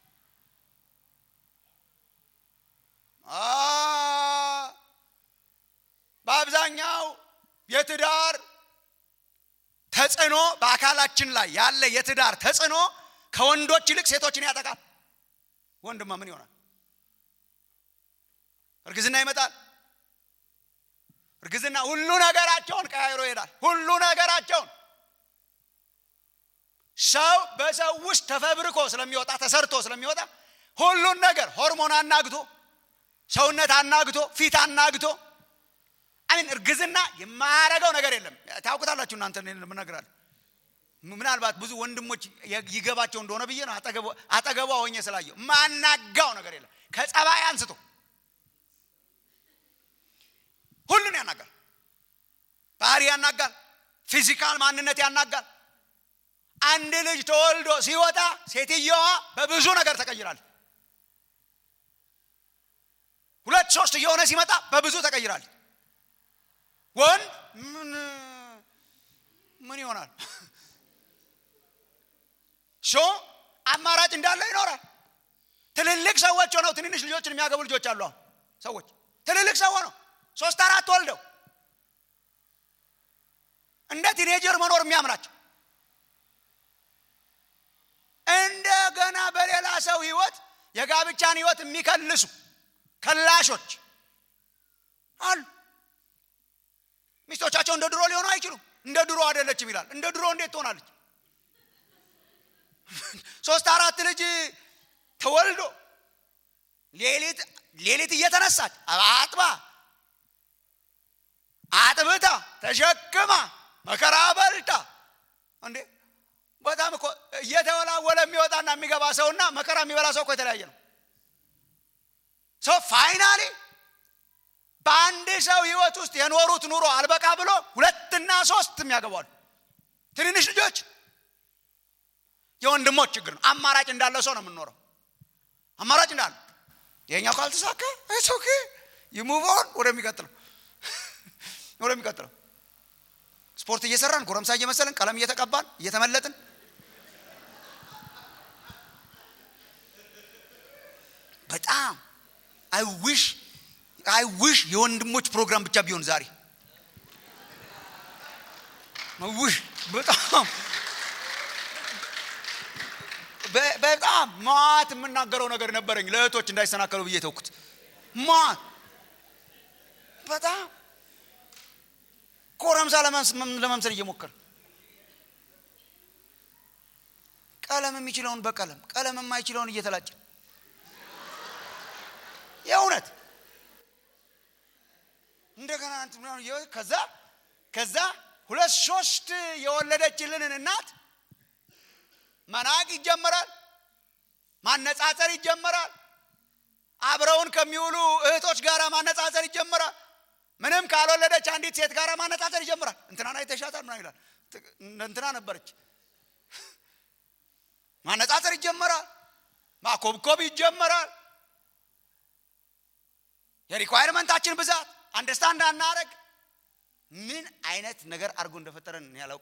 Speaker 3: በአብዛኛው የትዳር ተጽዕኖ በአካላችን ላይ ያለ የትዳር ተጽዕኖ ከወንዶች ይልቅ ሴቶችን ያጠቃል ወንድማ ምን ይሆናል እርግዝና ይመጣል እርግዝና ሁሉ ነገራቸውን ቀያይሮ ይሄዳል ሁሉ ነገራቸውን ሰው በሰው ውስጥ ተፈብርኮ ስለሚወጣ ተሰርቶ ስለሚወጣ ሁሉን ነገር ሆርሞን አናግቶ ሰውነት አናግቶ ፊት አናግቶ አሚን እርግዝና የማያረገው ነገር የለም ታውቁታላችሁ እናንተ ምነግራለሁ ምናልባት ብዙ ወንድሞች ይገባቸው እንደሆነ ብዬ ነው አጠገቧ ሆኜ ስላየው ማናጋው ነገር የለም ከጸባይ አንስቶ ሁሉን ያናጋል ባህሪ ያናጋል ፊዚካል ማንነት ያናጋል አንድ ልጅ ተወልዶ ሲወጣ ሴትየዋ በብዙ ነገር ተቀይራል ሁለት ሶስት እየሆነ ሲመጣ በብዙ ተቀይራል ወንድ ምን ምን ይሆናል ሾ አማራጭ እንዳለ ይኖራል ትልልቅ ሰዎች ሆነው ትንንሽ ልጆችን የሚያገቡ ልጆች አሉ አሁን ሰዎች ትልልቅ ሰው ሆነው ሶስት አራት ወልደው እንደ ቲኔጀር መኖር የሚያምራቸው እንደገና በሌላ ሰው ህይወት የጋብቻን ህይወት የሚከልሱ ከላሾች አሉ ሚስቶቻቸው እንደ ድሮ ሊሆኑ አይችሉም እንደ ድሮ አይደለችም ይላል እንደ ድሮ እንዴት ትሆናለች ሶስት አራት ልጅ ተወልዶ ሌሊት ሌሊት እየተነሳች አጥባ አጥብታ ተሸክማ መከራ በልታ እንዴ በጣም እኮ እየተወላወለ የሚወጣና የሚገባ ሰውና መከራ የሚበላ ሰው እኮ የተለያየ ነው ሰው ፋይናሊ በአንድ ሰው ህይወት ውስጥ የኖሩት ኑሮ አልበቃ ብሎ ሁለትና ሶስት የሚያገባሉ ትንንሽ ልጆች የወንድሞች ችግር ነው አማራጭ እንዳለ ሰው ነው የምንኖረው አማራጭ እንዳለ ይሄኛው ካልተሳካ ኦኬ ይሙቮን ወደሚቀጥለው ወደሚቀጥለው ስፖርት እየሰራን ጎረምሳ እየመሰልን ቀለም እየተቀባን እየተመለጥን በጣም አይዊሽ አይዊሽ የወንድሞች ፕሮግራም ብቻ ቢሆን ዛሬ ውሽ በጣም በጣም ማት የምናገረው ነገር ነበረኝ ለእህቶች እንዳይሰናከሉ ብዬ ተውኩት ማት በጣም ኮረምሳ ለመምሰል እየሞከር ቀለም የሚችለውን በቀለም ቀለም የማይችለውን እየተላጨ የእውነት እንደገና ከዛ ከዛ ሁለት ሶስት የወለደችልንን እናት መናቅ ይጀመራል ማነጻጸር ይጀመራል አብረውን ከሚውሉ እህቶች ጋር ማነጻጸር ይጀመራል ምንም ካልወለደች አንዲት ሴት ጋር ማነጻጸር ይጀምራል እንትናን አይተሻታል ምና ይላል እንትና ነበረች ማነጻጸር ይጀመራል ማኮብኮብ ይጀመራል የሪኳይርመንታችን ብዛት አንደርስታንድ አናረግ ምን አይነት ነገር አድርጎ እንደፈጠረን ያላውቅ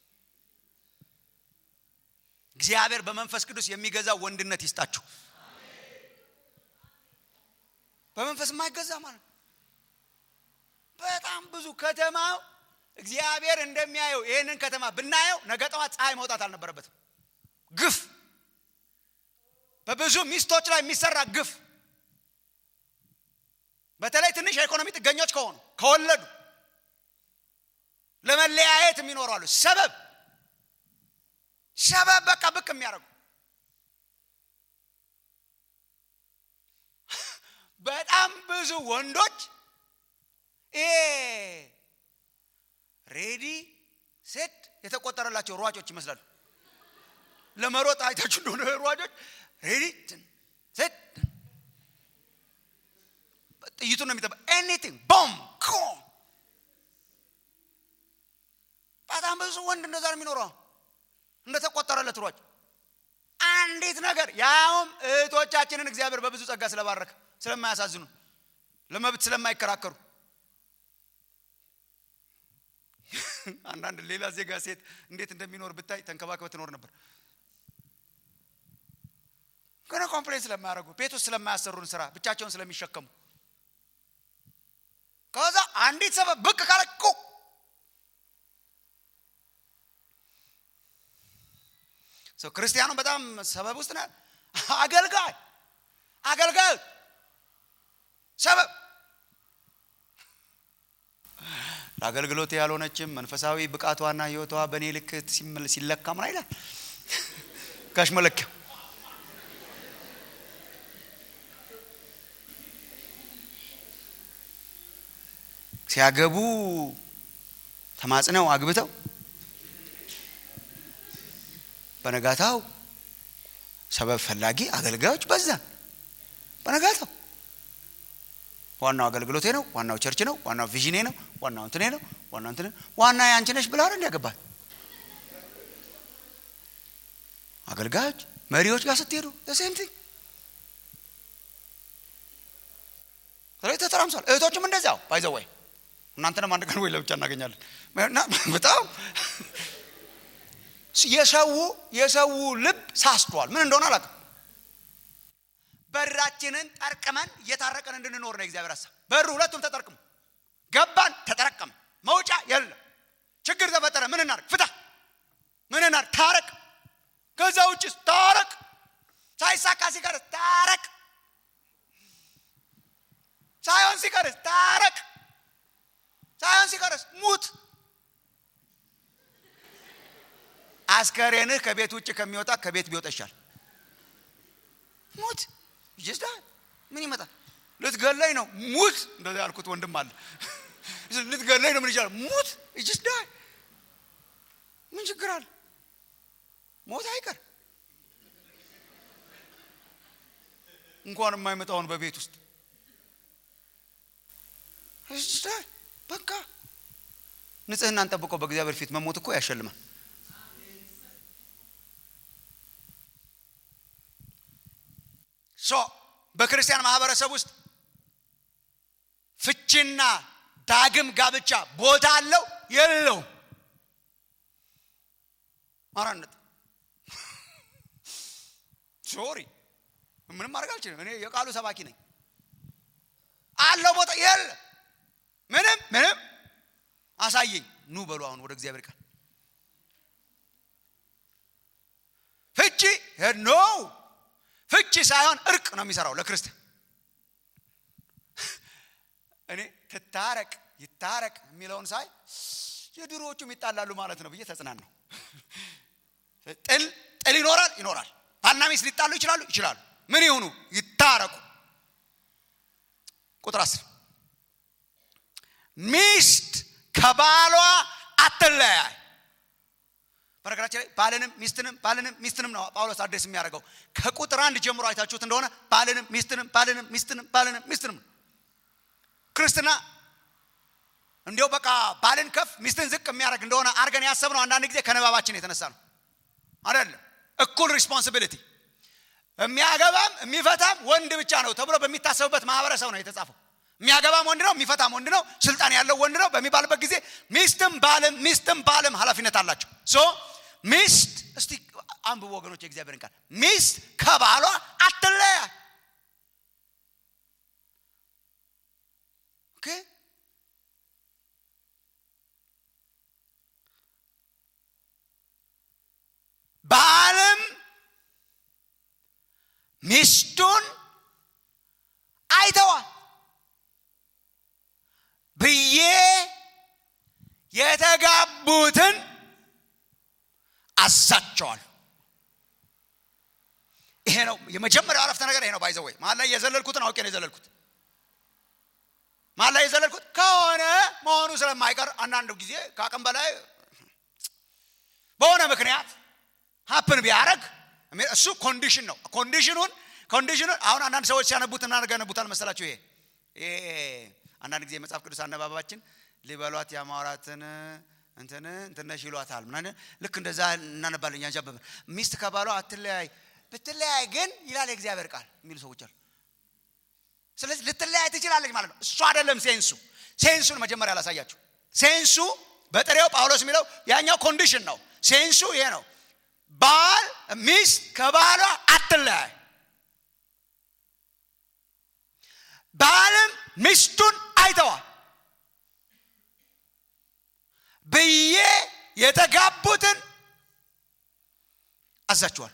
Speaker 3: እግዚአብሔር በመንፈስ ቅዱስ የሚገዛ ወንድነት ይስጣችሁ በመንፈስ የማይገዛ ማለት በጣም ብዙ ከተማው እግዚአብሔር እንደሚያየው ይህንን ከተማ ብናየው ነገ ጠዋት ፀሐይ መውጣት አልነበረበትም ግፍ በብዙ ሚስቶች ላይ የሚሰራ ግፍ በተለይ ትንሽ የኢኮኖሚ ጥገኞች ከሆኑ ከወለዱ ለመለያየት የሚኖሩ አሉ ሰበብ ሰበብ በቃ ብቅ የሚያደርጉ በጣም ብዙ ወንዶች ይሄ ሬዲ ሴት የተቆጠረላቸው ሯጮች ይመስላሉ ለመሮጥ አይታችሁ እንደሆነ ሯጮች ሬዲ ሴት ጥይቱን ነው የሚጠባ ኤኒቲንግ ቦም በጣም ብዙ ወንድ እንደዛ ነው የሚኖረው እንደተቆጠረለት ሯጭ አንዲት ነገር ያውም እህቶቻችንን እግዚአብሔር በብዙ ጸጋ ስለባረከ ስለማያሳዝኑ ለመብት ስለማይከራከሩ አንዳንድ ሌላ ዜጋ ሴት እንዴት እንደሚኖር ብታይ ተንከባክበ ትኖር ነበር ግን ኮምፕሌን ስለማያደርጉ ቤት ውስጥ ስለማያሰሩን ስራ ብቻቸውን ስለሚሸከሙ ከዛ አንዲት ሰበብ ብቅ ካለቁ ክርስቲያኑ በጣም ሰበብ ውስጥ ነ አገልጋይ አገልጋይ ሰበብ ለአገልግሎት ያልሆነችም መንፈሳዊ ብቃቷና ህይወቷ በእኔ ልክ ሲለካ ምን አይላል ጋሽ መለኪያ ሲያገቡ ተማጽነው አግብተው በነጋታው ሰበብ ፈላጊ አገልጋዮች በዛ በነጋታው ዋናው አገልግሎቴ ነው ዋናው ቸርች ነው ዋናው ቪዥኔ ነው ዋናው እንትኔ ነው ዋናው እንትኔ ዋና ያንቺ ነሽ ብላ እንዲያገባል አገልጋዮች መሪዎች ጋር ስትሄዱ ሴም ቲንግ ስለዚህ ተተራምሷል እህቶችም እንደዚያው ባይዘወይ እናንተንም አንድ ቀን ወይ ለብቻ እናገኛለን በጣም የሰው የሰው ልብ ሳስቷል ምን እንደሆነ አላውቅም በራችንን ጠርቅመን እየታረቀን እንድንኖር ነው እግዚአብሔር ሀሳብ በሩ ሁለቱም ተጠርቅሙ ገባን ተጠረቀመ መውጫ የለም ችግር ተፈጠረ ምን እናርግ ፍታ ምን እናርግ ታረቅ ከዛ ውጭ ታረቅ ሳይሳካ ሲቀርስ ታረቅ ሳይሆን ሲቀርስ ታረቅ ሳይሆን ሲቀርስ ሙት አስከሬንህ ከቤት ውጭ ከሚወጣ ከቤት ቢወጣ ይሻል ሙት ይጅስዳ ምን ይመጣል ልትገለኝ ነው ሙት እንደዚ ያልኩት ወንድም አለ ልትገለኝ ነው ምን ይቻላል ሙት ይጅስዳ ምን ችግር አለ ሞት አይቀር እንኳን የማይመጣውን በቤት ውስጥ በቃ ንጽህናን ጠብቆ በእግዚአብሔር ፊት መሞት እኮ ያሸልማል ሶ በክርስቲያን ማህበረሰብ ውስጥ ፍቺና ዳግም ጋብቻ ቦታ አለው የለውም አራነት ሶሪ ምንም ማድረግ አልችልም እኔ የቃሉ ሰባኪ ነኝ አለው ቦታ የለ ምንም ምንም አሳየኝ ኑ በሉ አሁን ወደ እግዚአብሔር ቃል ፍቺ ኖ ፍቺ ሳይሆን እርቅ ነው የሚሰራው ለክርስቲያን እኔ ትታረቅ ይታረቅ የሚለውን ሳይ የድሮዎቹም ይጣላሉ ማለት ነው ብዬ ተጽናን ነው ጥል ጥል ይኖራል ይኖራል ባልና ሚስት ሊጣሉ ይችላሉ ይችላሉ ምን ይሁኑ ይታረቁ ቁጥር አስር ሚስት ከባሏ አትለያይ በነገራችን ላይ ባልንም ሚስትንም ባልንም ሚስትንም ነው ጳውሎስ አዲስ የሚያደርገው ከቁጥር አንድ ጀምሮ አይታችሁት እንደሆነ ባልንም ሚስትንም ባልንም ሚስትንም ባልንም ሚስትንም ክርስትና እንዲው በቃ ባልን ከፍ ሚስትን ዝቅ የሚያደርግ እንደሆነ አድርገን ያሰብነው አንዳንድ ጊዜ ከንባባችን የተነሳ ነው አይደለም እኩል ሪስፖንሲቢሊቲ የሚያገባም የሚፈታም ወንድ ብቻ ነው ተብሎ በሚታሰብበት ማህበረሰብ ነው የተጻፈው የሚያገባም ወንድ ነው የሚፈታም ወንድ ነው ስልጣን ያለው ወንድ ነው በሚባልበት ጊዜ ሚስትም ባልም ሚስትም ባልም ኃላፊነት አላቸው ሶ ሚስት እስቲ አንብቡ ወገኖች የእግዚአብሔርን ቃል ሚስት ከባሏ አትለያ ኦኬ ሚስቱን አይተዋል ብዬ የተጋቡትን አዛቸዋል ይሄ ነው የመጀመሪያው አረፍተ ነገር ይሄ ነው ባይዘወይ መሀል ላይ የዘለልኩትን አውቄ ነው የዘለልኩት መሀል ላይ የዘለልኩት ከሆነ መሆኑ ስለማይቀር አንዳንድ ጊዜ ከአቅም በላይ በሆነ ምክንያት ሀፕን ቢያደረግ እሱ ኮንዲሽን ነው ኮንዲሽኑን ኮንዲሽኑን አሁን አንዳንድ ሰዎች ሲያነቡት እናነጋነቡታል መሰላችሁ ይሄ ይሄ አንዳንድ ጊዜ መጽሐፍ ቅዱስ አነባባችን ሊበሏት ያማራትን እንትን እንትነሽ ይሏታል ምናምን ልክ እንደዛ እናነባለን ያንዣበብን ሚስት ከባሏ አትለያይ ብትለያይ ግን ይላል የእግዚአብሔር ቃል የሚሉ ሰዎች አሉ ስለዚህ ልትለያይ ትችላለች ማለት ነው እሱ አይደለም ሴንሱ ሴንሱን መጀመሪያ ላሳያችሁ ሴንሱ በጥሬው ጳውሎስ የሚለው ያኛው ኮንዲሽን ነው ሴንሱ ይሄ ነው ባል ሚስት ከባሏ አትለያይ ባልም ሚስቱን አይተዋል ብዬ የተጋቡትን አዛችኋል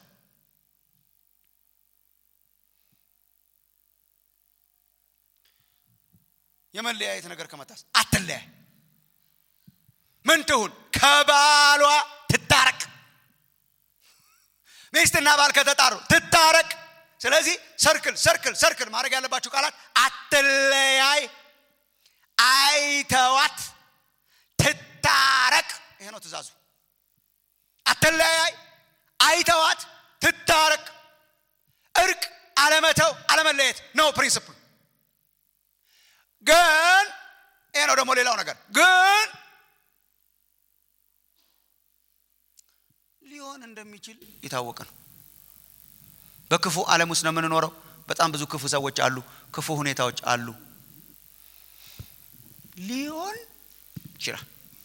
Speaker 3: የመለያየት ነገር ከመጣስ አትለያይ ምን ትሁን ከባሏ ትታረቅ ሚስትና ባል ከተጣሩ ትታረቅ ስለዚህ ሰርክል ሰርክል ሰርክል ማድረግ ያለባችሁ ቃላት አትለያይ አይተዋት ትታረቅ ይሄ ነው ትእዛዙ አትለያይ አይተዋት ትታረቅ እርቅ አለመተው አለመለየት ነው ፕሪንስፕል ግን ይሄ ነው ደግሞ ሌላው ነገር ግን ሊሆን እንደሚችል የታወቀ ነው በክፉ ዓለም ውስጥ ነው የምንኖረው በጣም ብዙ ክፉ ሰዎች አሉ ክፉ ሁኔታዎች አሉ ሊሆን ይችላል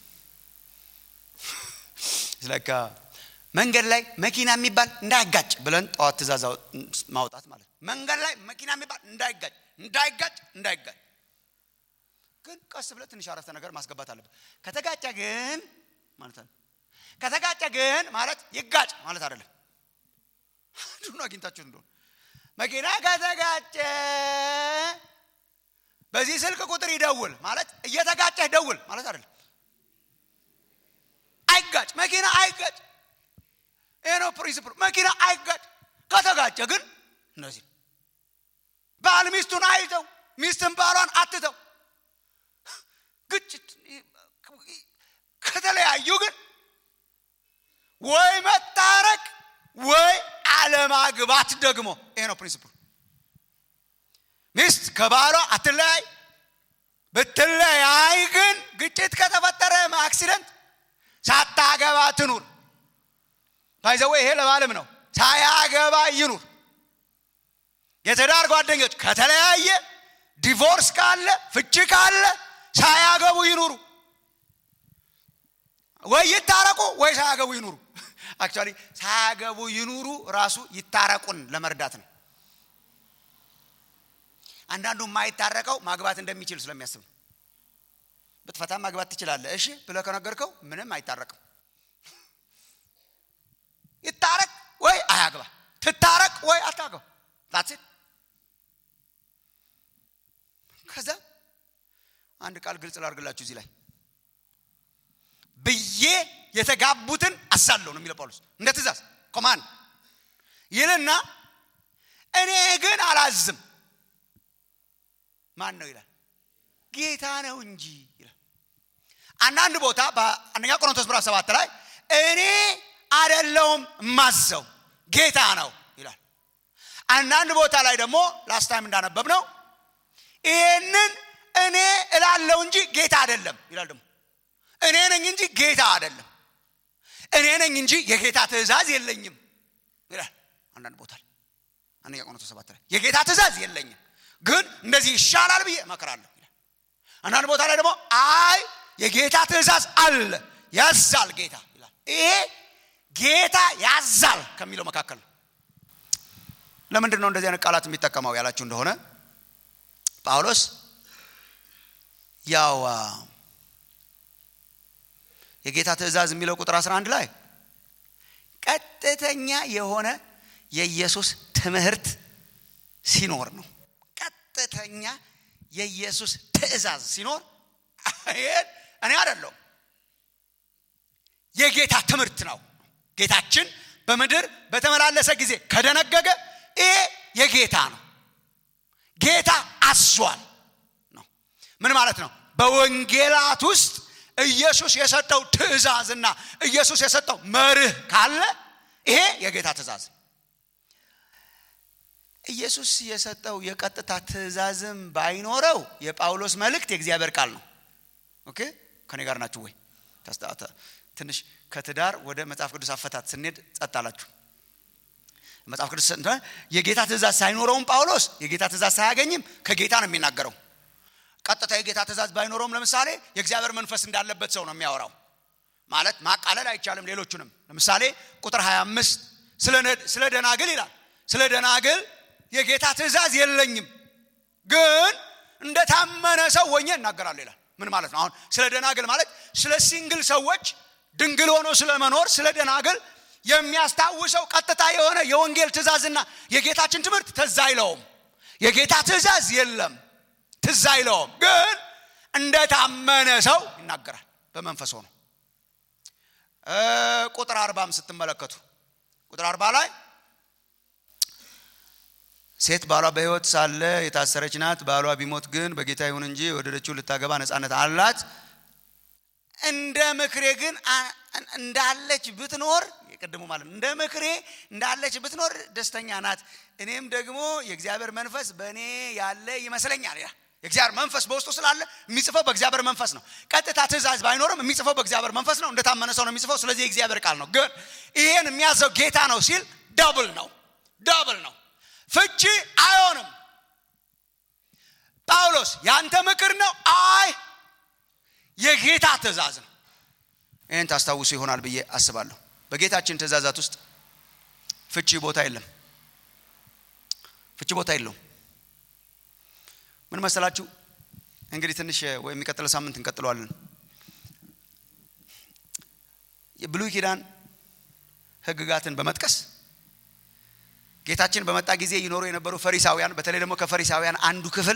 Speaker 3: ስለካ መንገድ ላይ መኪና የሚባል እንዳይጋጭ ብለን ጠዋት ትእዛዝ ማውጣት ማለት ነው መንገድ ላይ መኪና የሚባል እንዳይጋጭ እንዳይጋጭ እንዳይጋጭ ግን ቀስ ብለ ትንሽ አረፍተ ነገር ማስገባት አለበት ከተጋጨ ግን ማለት ነው ከተጋጨ ግን ማለት ይጋጭ ማለት አይደለም አንዱን አግኝታችሁ እንደሆነ መኪና ከተጋጨ በዚህ ስልክ ቁጥር ይደውል ማለት እየተጋጨህ ደውል ማለት አይደለም አይጋጭ መኪና አይጋጭ ይህ ነው ፕሪንስፕል መኪና አይጋጭ ከተጋጨ ግን እነዚህ ባል ሚስቱን አይተው ሚስትን ባሏን አትተው ግጭት ከተለያዩ ግን ወይ መታረቅ ወይ አለማግባት ደግሞ ይሄ ነው ፕሪንስፕል ሚስት ከባሏ አትለያይ ብትለያይ ግን ግጭት ከተፈጠረ አክሲደንት ሳታገባ ትኑር ባይዘወ ይሄ ለባልም ነው ሳያገባ ይኑር የትዳር ጓደኞች ከተለያየ ዲቮርስ ካለ ፍቺ ካለ ሳያገቡ ይኑሩ ወይ ይታረቁ ወይ ሳያገቡ ይኑሩ አክቹዋሊ ሳያገቡ ይኑሩ ራሱ ይታረቁን ለመርዳት ነው አንዳንዱ የማይታረቀው ማግባት እንደሚችል ስለሚያስብ ነው ብትፈታ ማግባት ትችላለ እሺ ብለ ከነገርከው ምንም አይታረቅም ይታረቅ ወይ አያግባ ትታረቅ ወይ አታገባ ላትሴት ከዛ አንድ ቃል ግልጽ ላርግላችሁ እዚህ ላይ ብዬ የተጋቡትን አሳለሁ ነው የሚለው ጳውሎስ እንደ ትእዛዝ ኮማን ይልና እኔ ግን አላዝም ማን ነው ይላል ጌታ ነው እንጂ ይላል አንዳንድ ቦታ በአንደኛ ቆሮንቶስ ምዕራፍ ሰባት ላይ እኔ አደለውም ማዘው ጌታ ነው ይላል አንዳንድ ቦታ ላይ ደግሞ ላስት ታይም እንዳነበብ ነው ይህንን እኔ እላለው እንጂ ጌታ አይደለም ይላል ደግሞ እኔ ነኝ እንጂ ጌታ አይደለም እኔ ነኝ እንጂ የጌታ ትእዛዝ የለኝም ይላል አንዳንድ ቦታ ላይ አንደኛ ቆሮንቶስ ሰባት ላይ የጌታ ትእዛዝ የለኝም ግን እንደዚህ ይሻላል ብዬ እመክራለሁ ይላል አንዳንድ ቦታ ላይ ደግሞ አይ የጌታ ትእዛዝ አለ ያዛል ጌታ ይላል ይሄ ጌታ ያዛል ከሚለው መካከል ነው ለምንድን ነው እንደዚህ አይነት ቃላት የሚጠቀመው ያላችሁ እንደሆነ ጳውሎስ ያው የጌታ ትእዛዝ የሚለው ቁጥር 11 ላይ ቀጥተኛ የሆነ የኢየሱስ ትምህርት ሲኖር ነው ቀጥተኛ የኢየሱስ ትእዛዝ ሲኖር ይሄን እኔ አይደለሁም የጌታ ትምህርት ነው ጌታችን በምድር በተመላለሰ ጊዜ ከደነገገ ይሄ የጌታ ነው ጌታ አዟል ነው ምን ማለት ነው በወንጌላት ውስጥ ኢየሱስ የሰጠው ትእዛዝና ኢየሱስ የሰጠው መርህ ካለ ይሄ የጌታ ትእዛዝ ኢየሱስ የሰጠው የቀጥታ ትእዛዝም ባይኖረው የጳውሎስ መልእክት የእግዚአብሔር ቃል ነው ኦኬ ከኔ ጋር ናችሁ ወይ ትንሽ ከትዳር ወደ መጽሐፍ ቅዱስ አፈታት ስንሄድ ጸጥ አላችሁ መጽሐፍ ቅዱስ የጌታ ትእዛዝ ሳይኖረውም ጳውሎስ የጌታ ትእዛዝ ሳያገኝም ከጌታ ነው የሚናገረው ቀጥታ የጌታ ትእዛዝ ባይኖረውም ለምሳሌ የእግዚአብሔር መንፈስ እንዳለበት ሰው ነው የሚያወራው ማለት ማቃለል አይቻልም ሌሎቹንም ለምሳሌ ቁጥር 25 ስለ ደናግል ይላል ስለ ደናግል የጌታ ትእዛዝ የለኝም ግን እንደታመነ ሰው ወኘ እናገራለሁ ይላል ምን ማለት ነው አሁን ስለ ደናግል ማለት ስለ ሲንግል ሰዎች ድንግል ሆኖ ስለ መኖር ስለ ደናግል የሚያስታውሰው ቀጥታ የሆነ የወንጌል ትእዛዝና የጌታችን ትምህርት ትዝ አይለውም የጌታ ትእዛዝ የለም ትዝ አይለውም ግን እንደታመነ ሰው ይናገራል በመንፈስ ሆኖ ቁጥር አርባም ስትመለከቱ ቁጥር አርባ ላይ ሴት ባሏ በህይወት ሳለ የታሰረች ናት ባሏ ቢሞት ግን በጌታ ይሁን እንጂ የወደደችው ልታገባ ነፃነት አላት እንደ ምክሬ ግን እንዳለች ብትኖር የቅድሙ ማለት እንደ ምክሬ እንዳለች ብትኖር ደስተኛ ናት እኔም ደግሞ የእግዚአብሔር መንፈስ በእኔ ያለ ይመስለኛል ያ የእግዚአብሔር መንፈስ በውስጡ ስላለ የሚጽፈው በእግዚአብሔር መንፈስ ነው ቀጥታ ትእዛዝ ባይኖርም የሚጽፈው በእግዚአብሔር መንፈስ ነው እንደታመነ ሰው ነው የሚጽፈው ስለዚህ የእግዚአብሔር ቃል ነው ግን ይሄን የሚያዘው ጌታ ነው ሲል ደብል ነው ደብል ነው ፍቺ አይሆንም ጳውሎስ ያንተ ምክር ነው አይ የጌታ ትእዛዝ ነው ይህን ታስታውሱ ይሆናል ብዬ አስባለሁ በጌታችን ትእዛዛት ውስጥ ፍቺ ቦታ የለም ፍቺ ቦታ የለውም ምን መሰላችሁ እንግዲህ ትንሽ ወይ የሚቀጥለው ሳምንት እንቀጥለዋለን የብሉይ ኪዳን ህግጋትን በመጥቀስ ጌታችን በመጣ ጊዜ ይኖሩ የነበሩ ፈሪሳውያን በተለይ ደግሞ ከፈሪሳውያን አንዱ ክፍል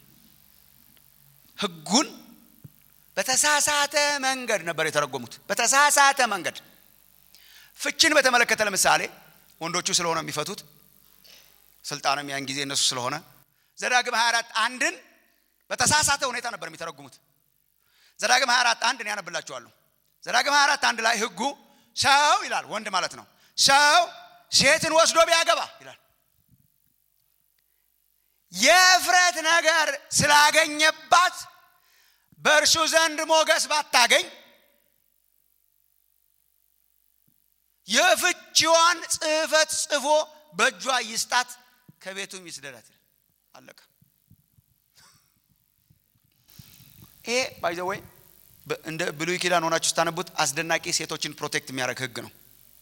Speaker 3: ህጉን በተሳሳተ መንገድ ነበር የተረጎሙት በተሳሳተ መንገድ ፍችን በተመለከተ ለምሳሌ ወንዶቹ ስለሆነ የሚፈቱት ስልጣንም ያን ጊዜ እነሱ ስለሆነ ዘዳግም 24 አንድን በተሳሳተ ሁኔታ ነበር የሚተረጉሙት ዘዳግም 24 አንድ እኔ ያነብላችኋለሁ ዘዳግም 24 አንድ ላይ ህጉ ሰው ይላል ወንድ ማለት ነው ሰው ሴትን ወስዶ ቢያገባ ይላል የእፍረት ነገር ስላገኘባት በእርሱ ዘንድ ሞገስ ባታገኝ የፍቺዋን ጽህፈት ጽፎ በእጇ ይስጣት ከቤቱም ይስደዳት አለቀ ይሄ ባይዘወይ እንደ ብሉይ ኪዳን ሆናችሁ ስታነቡት አስደናቂ ሴቶችን ፕሮቴክት የሚያደርግ ህግ ነው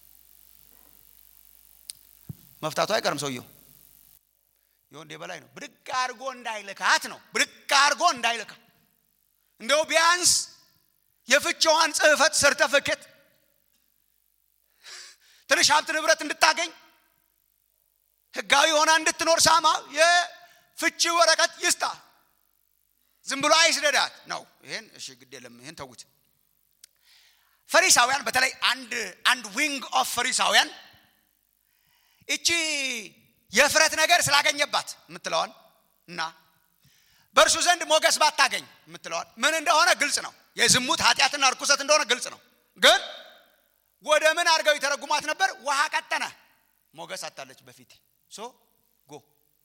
Speaker 3: መፍታቱ አይቀርም ሰውየው የወንድ የበላይ ነው ብድግ አድርጎ እንዳይልካት ነው ብድግ አድርጎ እንዳይልካ እንደው ቢያንስ የፍቻዋን ጽህፈት ሰርተፍኬት ትንሽ ሀብት ንብረት እንድታገኝ ህጋዊ ሆና እንድትኖር ሳማ የፍቺ ወረቀት ይስጣ ዝም ብሎ አይስደዳት ነው ይሄን እሺ ግድ የለም ይሄን ተዉት ፈሪሳውያን በተለይ አንድ አንድ ዊንግ ኦፍ ፈሪሳውያን እቺ የፍረት ነገር ስላገኘባት የምትለዋል እና በእርሱ ዘንድ ሞገስ ባታገኝ የምትለዋል ምን እንደሆነ ግልጽ ነው የዝሙት ኃጢአትና ርኩሰት እንደሆነ ግልጽ ነው ግን ወደ ምን አድርገው ይተረጉሟት ነበር ውሃ ቀጠነ ሞገስ አታለች በፊት ሶ ጎ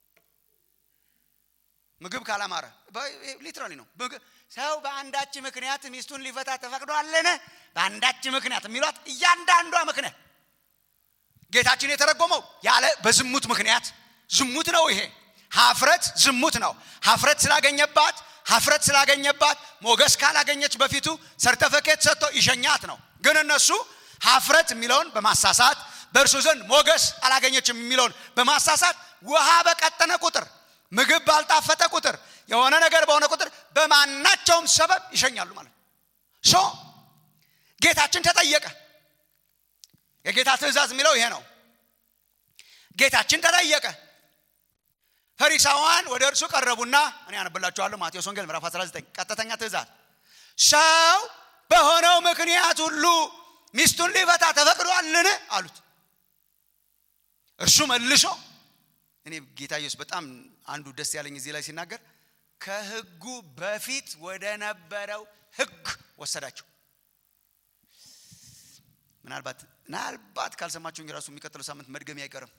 Speaker 3: ምግብ ካላማረ ሊትራሊ ነው ሰው በአንዳች ምክንያት ሚስቱን ሊፈታ ተፈቅዷለን በአንዳች ምክንያት የሚሏት እያንዳንዷ ምክንያት ጌታችን የተረጎመው ያለ በዝሙት ምክንያት ዝሙት ነው ይሄ ሀፍረት ዝሙት ነው ሀፍረት ስላገኘባት ሀፍረት ስላገኘባት ሞገስ ካላገኘች በፊቱ ሰርተፈኬት ሰጥቶ ይሸኛት ነው ግን እነሱ ሀፍረት የሚለውን በማሳሳት በእርሱ ዘንድ ሞገስ አላገኘችም የሚለውን በማሳሳት ውሃ በቀጠነ ቁጥር ምግብ ባልጣፈጠ ቁጥር የሆነ ነገር በሆነ ቁጥር በማናቸውም ሰበብ ይሸኛሉ ማለት ሶ ጌታችን ተጠየቀ የጌታ ትእዛዝ የሚለው ይሄ ነው ጌታችን ተጠየቀ ፈሪሳውያን ወደ እርሱ ቀረቡና እኔ ያነብላችኋለሁ ማቴዎስ ወንጌል ምዕራፍ 19 ቀጥተኛ ትእዛዝ ሰው በሆነው ምክንያት ሁሉ ሚስቱን ሊፈታ ተፈቅዷልን አሉት እርሱ መልሶ እኔ ጌታ ኢየሱስ በጣም አንዱ ደስ ያለኝ እዚህ ላይ ሲናገር ከህጉ በፊት ወደ ነበረው ህግ ወሰዳቸው ምናልባት ምናልባት ካልሰማችሁኝ ራሱ የሚቀጥለው ሳምንት መድገሚ አይቀርም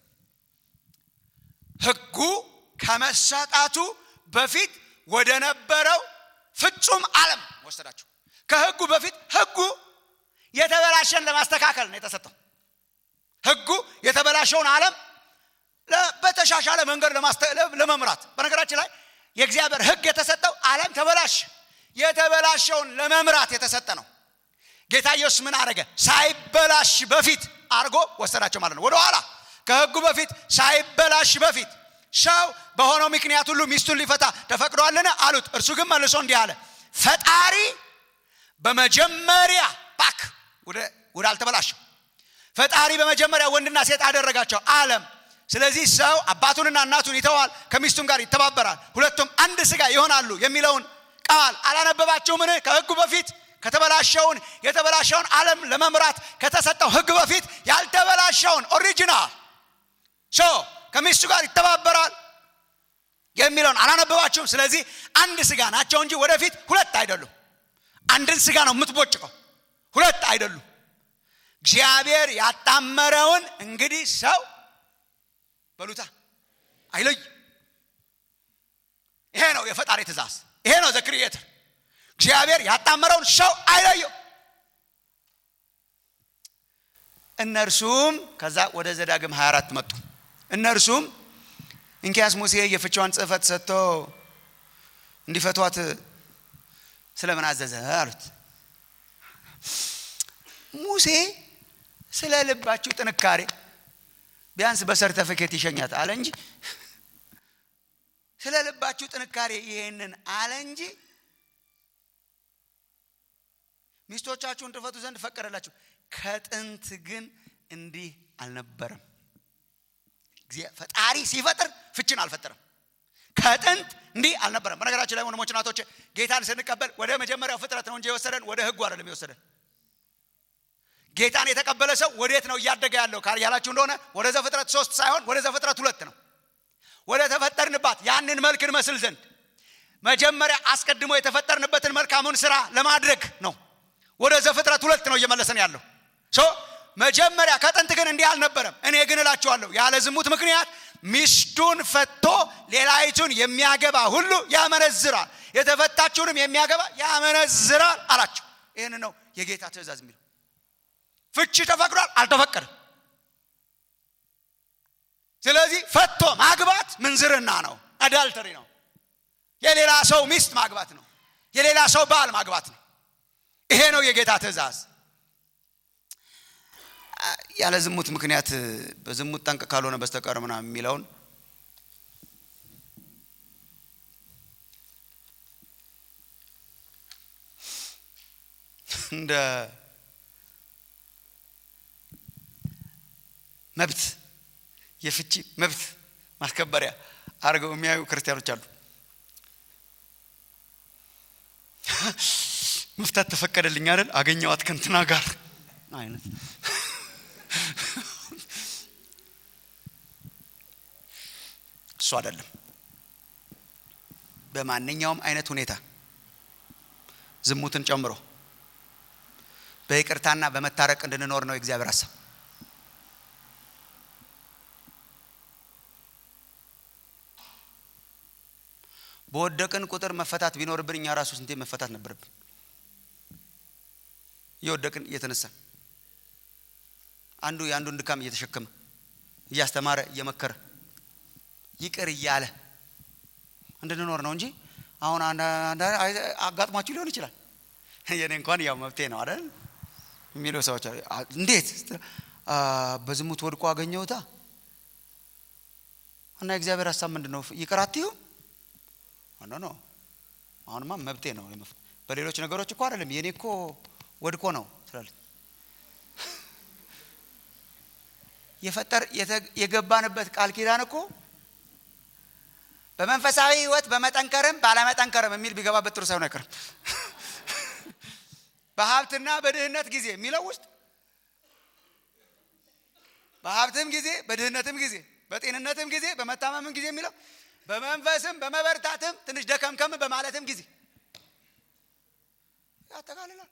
Speaker 3: ህጉ ከመሰጣቱ በፊት ወደ ነበረው ፍጹም ዓለም ወሰዳቸው ከህጉ በፊት ህጉ የተበላሸን ለማስተካከል ነው የተሰጠው ህጉ የተበላሸውን ዓለም በተሻሻለ መንገድ ለመምራት በነገራችን ላይ የእግዚአብሔር ህግ የተሰጠው ዓለም ተበላሽ የተበላሸውን ለመምራት የተሰጠ ነው ጌታ ኢየሱስ ምን አደረገ ሳይበላሽ በፊት አድርጎ ወሰዳቸው ማለት ነው ወደኋላ ከህጉ በፊት ሳይበላሽ በፊት ሰው በሆነው ምክንያት ሁሉ ሚስቱን ሊፈታ ተፈቅዷልን አሉት እርሱ ግን መልሶ እንዲህ አለ ፈጣሪ በመጀመሪያ ባክ ወደ አልተበላሸው ፈጣሪ በመጀመሪያ ወንድና ሴት አደረጋቸው አለም ስለዚህ ሰው አባቱንና እናቱን ይተዋል ከሚስቱም ጋር ይተባበራል ሁለቱም አንድ ስጋ ይሆናሉ የሚለውን ቃል አላነበባችሁምን ከህጉ በፊት ከተበላሸውን የተበላሸውን ዓለም ለመምራት ከተሰጠው ህግ በፊት ያልተበላሸውን ኦሪጂናል ሶ ከሚስቱ ጋር ይተባበራል የሚለውን አላነበባችሁም ስለዚህ አንድ ስጋ ናቸው እንጂ ወደፊት ሁለት አይደሉም አንድን ስጋ ነው የምትቦጭቀው ሁለት አይደሉም እግዚአብሔር ያጣመረውን እንግዲህ ሰው በሉታ አይለይ ይሄ ነው የፈጣሪ ትእዛዝ ይሄ ነው ዘክሪኤተር እግዚአብሔር ያጣመረውን ሰው አይለየው እነርሱም ከዛ ወደ ዘዳግም 24 መጡ እነርሱም እንኪያስ ሙሴ የፍቻዋን ጽህፈት ሰጥቶ እንዲፈቷት ስለምን አዘዘ አሉት ሙሴ ስለ ልባችሁ ጥንካሬ ቢያንስ በሰርተፊኬት ይሸኛት አለ እንጂ ስለ ልባችሁ ጥንካሬ ይሄንን አለ እንጂ ሚስቶቻችሁን ትፈቱ ዘንድ ፈቀደላችሁ ከጥንት ግን እንዲህ አልነበረም ፈጣሪ ሲፈጥር ፍችን አልፈጠረም ከጥንት እንዲህ አልነበረም በነገራችን ላይ ወንድሞች ናቶች ጌታን ስንቀበል ወደ መጀመሪያው ፍጥረት ነው እንጂ የወሰደን ወደ ህጉ አይደለም የወሰደን ጌታን የተቀበለ ሰው ወዴት ነው እያደገ ያለው ያላችሁ እንደሆነ ወደ ዘፍጥረት ሶስት ሳይሆን ወደ ዘፍጥረት ሁለት ነው ወደ ተፈጠርንባት ያንን መልክ እንመስል ዘንድ መጀመሪያ አስቀድሞ የተፈጠርንበትን መልካሙን ስራ ለማድረግ ነው ወደ ዘፍጥረት ሁለት ነው እየመለሰን ያለው ሶ መጀመሪያ ከጥንት ግን እንዲህ አልነበረም እኔ ግን እላችኋለሁ ያለ ዝሙት ምክንያት ሚስቱን ፈቶ ሌላይቱን የሚያገባ ሁሉ ያመነዝራል የተፈታችሁንም የሚያገባ ያመነዝራል አላቸው ይህን ነው የጌታ ትእዛዝ የሚለው ፍቺ ተፈቅዷል አልተፈቀደም ስለዚህ ፈቶ ማግባት ምንዝርና ነው አዳልተሪ ነው የሌላ ሰው ሚስት ማግባት ነው የሌላ ሰው ባል ማግባት ነው ይሄ ነው የጌታ ትእዛዝ ያለ ዝሙት ምክንያት በዝሙት ጠንቅ ካልሆነ በስተቀር ምናምን የሚለውን እንደ መብት የፍቺ መብት ማስከበሪያ አድርገው የሚያዩ ክርስቲያኖች አሉ መፍታት ተፈቀደልኝ አይደል አገኘዋት ከንትና ጋር አይነት እሱ አይደለም በማንኛውም አይነት ሁኔታ ዝሙትን ጨምሮ በይቅርታና በመታረቅ እንድንኖር ነው የእግዚአብሔር ሀሳብ በወደቅን ቁጥር መፈታት ቢኖርብን እኛ ራሱ ስንቴ መፈታት ነበረብን እየወደቅን እየተነሳ አንዱ የአንዱን ድካም እየተሸከመ እያስተማረ እየመከረ ይቅር እያለ እንድንኖር ነው እንጂ አሁን አጋጥሟችሁ ሊሆን ይችላል የኔ እንኳን ያው መብቴ ነው አይደል የሚሉ ሰዎች እንዴት በዝሙት ወድቆ አገኘውታ እና የእግዚአብሔር ሀሳብ ምንድን ነው ይቅር አትዩ ኖ ኖ አሁንማ መብቴ ነው በሌሎች ነገሮች እኮ አይደለም የኔ እኮ ወድቆ ነው ትላለች የፈጠር የገባንበት ቃል ኪዳን እኮ በመንፈሳዊ ህይወት በመጠንከርም ባለመጠንከርም የሚል ቢገባበት ጥሩ ሳይሆን አይቀርም በሀብትና በድህነት ጊዜ የሚለው ውስጥ በሀብትም ጊዜ በድህነትም ጊዜ በጤንነትም ጊዜ በመታመምም ጊዜ የሚለው በመንፈስም በመበርታትም ትንሽ ደከምከም በማለትም ጊዜ ያጠቃልላል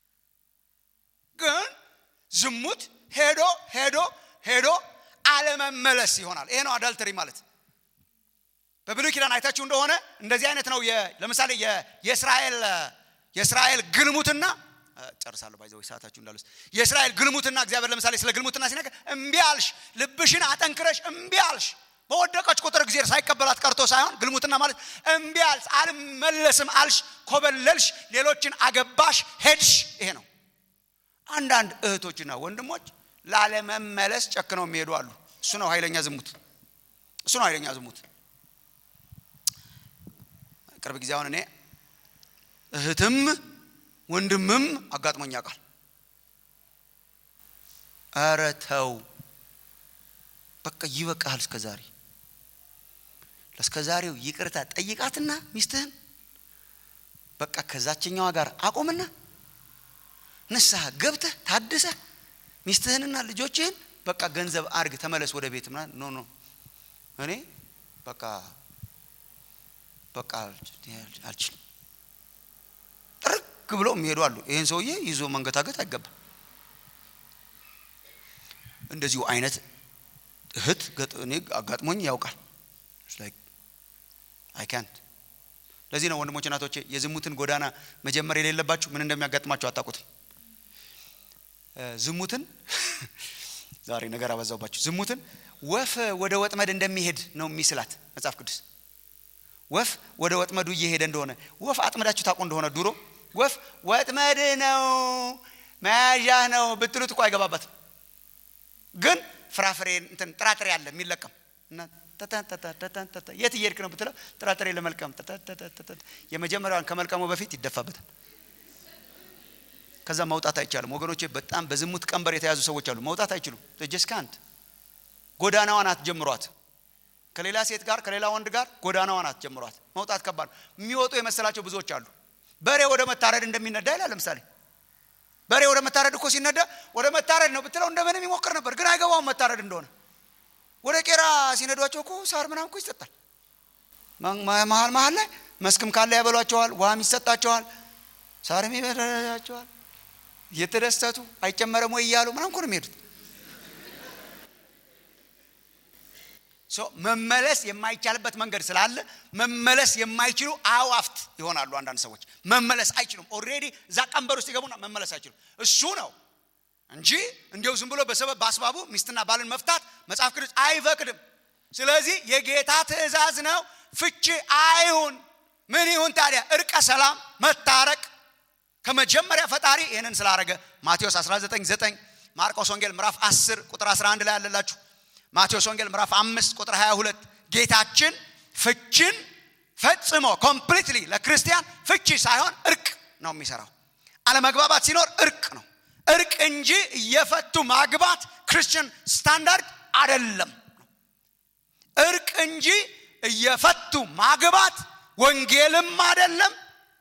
Speaker 3: ግን ዝሙት ሄዶ ሄዶ ሄዶ አለመመለስ ይሆናል ይሄ ነው አዳልተሪ ማለት በብሉይ ኪዳን አይታችሁ እንደሆነ እንደዚህ አይነት ነው ለምሳሌ የእስራኤል የእስራኤል ግልሙትና ጨርሳለሁ ባይዘው ሰዓታችሁ እንዳሉስ የእስራኤል ግልሙትና እግዚአብሔር ለምሳሌ ስለ ግልሙትና ሲነገር እምቢ አልሽ ልብሽን አጠንክረሽ እምቢ አልሽ በወደቀች ቁጥር ጊዜ ሳይቀበላት ቀርቶ ሳይሆን ግልሙትና ማለት እምቢ አልሽ አልመለስም አልሽ ኮበለልሽ ሌሎችን አገባሽ ሄድሽ ይሄ ነው አንዳንድ እህቶችና ወንድሞች ላለመመለስ ጨክነው የሚሄዱ አሉ እሱ ነው ኃይለኛ ዝሙት እሱ ነው ኃይለኛ ዝሙት ቅርብ ጊዜ አሁን እኔ እህትም ወንድምም አጋጥሞኝ ያውቃል ኧረ ተው በቃ ይበቃሃል እስከ ዛሬ ለእስከ ዛሬው ይቅርታ ጠይቃትና ሚስትህን በቃ ከዛችኛዋ ጋር አቁምና ንስሐ ገብተህ ታድሰህ ሚስትህንና ልጆችህን በቃ ገንዘብ አርግ ተመለስ ወደ ቤት ምናምን ኖ ኖ እኔ በቃ በቃ አልችልም ጥርግ ብለው የሚሄዱ አሉ ይህን ሰውዬ ይዞ መንገታገት አይገባም እንደዚሁ አይነት እህት እኔ አጋጥሞኝ ያውቃል አይካንት ለዚህ ነው ወንድሞች እናቶቼ የዝሙትን ጎዳና መጀመር የሌለባችሁ ምን እንደሚያጋጥማችሁ አታውቁትም ዝሙትን ዛሬ ነገር አበዛውባችሁ ዝሙትን ወፍ ወደ ወጥመድ እንደሚሄድ ነው የሚስላት መጽሐፍ ቅዱስ ወፍ ወደ ወጥመዱ እየሄደ እንደሆነ ወፍ አጥመዳችሁ ታውቁ እንደሆነ ድሮ ወፍ ወጥመድ ነው መያዣ ነው ብትሉት እኮ አይገባበትም ግን ፍራፍሬ እንትን ጥራጥሬ አለ የሚለቀም እና የት እየሄድክ ነው ብትለው ጥራጥሬ ለመልቀም የመጀመሪያዋን ከመልቀሙ በፊት ይደፋበታል ከዛ መውጣት አይቻልም ወገኖቼ በጣም በዝሙት ቀንበር የተያዙ ሰዎች አሉ መውጣት አይችሉም ጀስካንት ጎዳናዋን አትጀምሯት ከሌላ ሴት ጋር ከሌላ ወንድ ጋር ጎዳናዋን አትጀምሯት መውጣት ከባድ የሚወጡ የመሰላቸው ብዙዎች አሉ በሬ ወደ መታረድ እንደሚነዳ ይላል ለምሳሌ በሬ ወደ መታረድ እኮ ሲነዳ ወደ መታረድ ነው ብትለው እንደምንም ይሞክር ነበር ግን አይገባውም መታረድ እንደሆነ ወደ ቄራ ሲነዷቸው እኮ ሳር ምናም እኮ ይሰጣል መሀል መሀል ላይ መስክም ካለ ያበሏቸዋል ውሃም ይሰጣቸዋል ሳርም ይበላቸዋል እየተደሰቱ አይጨመረም ወይ እያሉ ምናም እኮ ነው የሚሄዱት መመለስ የማይቻልበት መንገድ ስላለ መመለስ የማይችሉ አዋፍት ይሆናሉ አንዳንድ ሰዎች መመለስ አይችሉም ኦሬዲ እዛ ቀንበር ውስጥ ይገቡና መመለስ አይችሉም እሱ ነው እንጂ እንዲው ዝም ብሎ በሰበብ በአስባቡ ሚስትና ባልን መፍታት መጽሐፍ ቅዱስ አይፈቅድም ስለዚህ የጌታ ትእዛዝ ነው ፍቺ አይሁን ምን ይሁን ታዲያ እርቀ ሰላም መታረቅ ከመጀመሪያ ፈጣሪ ይህንን ስላረገ ማቴዎስ 199 ማርቆስ ወንጌል ምዕራፍ 10 ቁጥር 11 ላይ ያለላችሁ ማቴዎስ ወንጌል ምዕራፍ 5 ቁጥር 22 ጌታችን ፍችን ፈጽሞ ኮምፕሊትሊ ለክርስቲያን ፍቺ ሳይሆን እርቅ ነው የሚሰራው አለመግባባት ሲኖር እርቅ ነው እርቅ እንጂ እየፈቱ ማግባት ክርስቲያን ስታንዳርድ አደለም እርቅ እንጂ እየፈቱ ማግባት ወንጌልም አደለም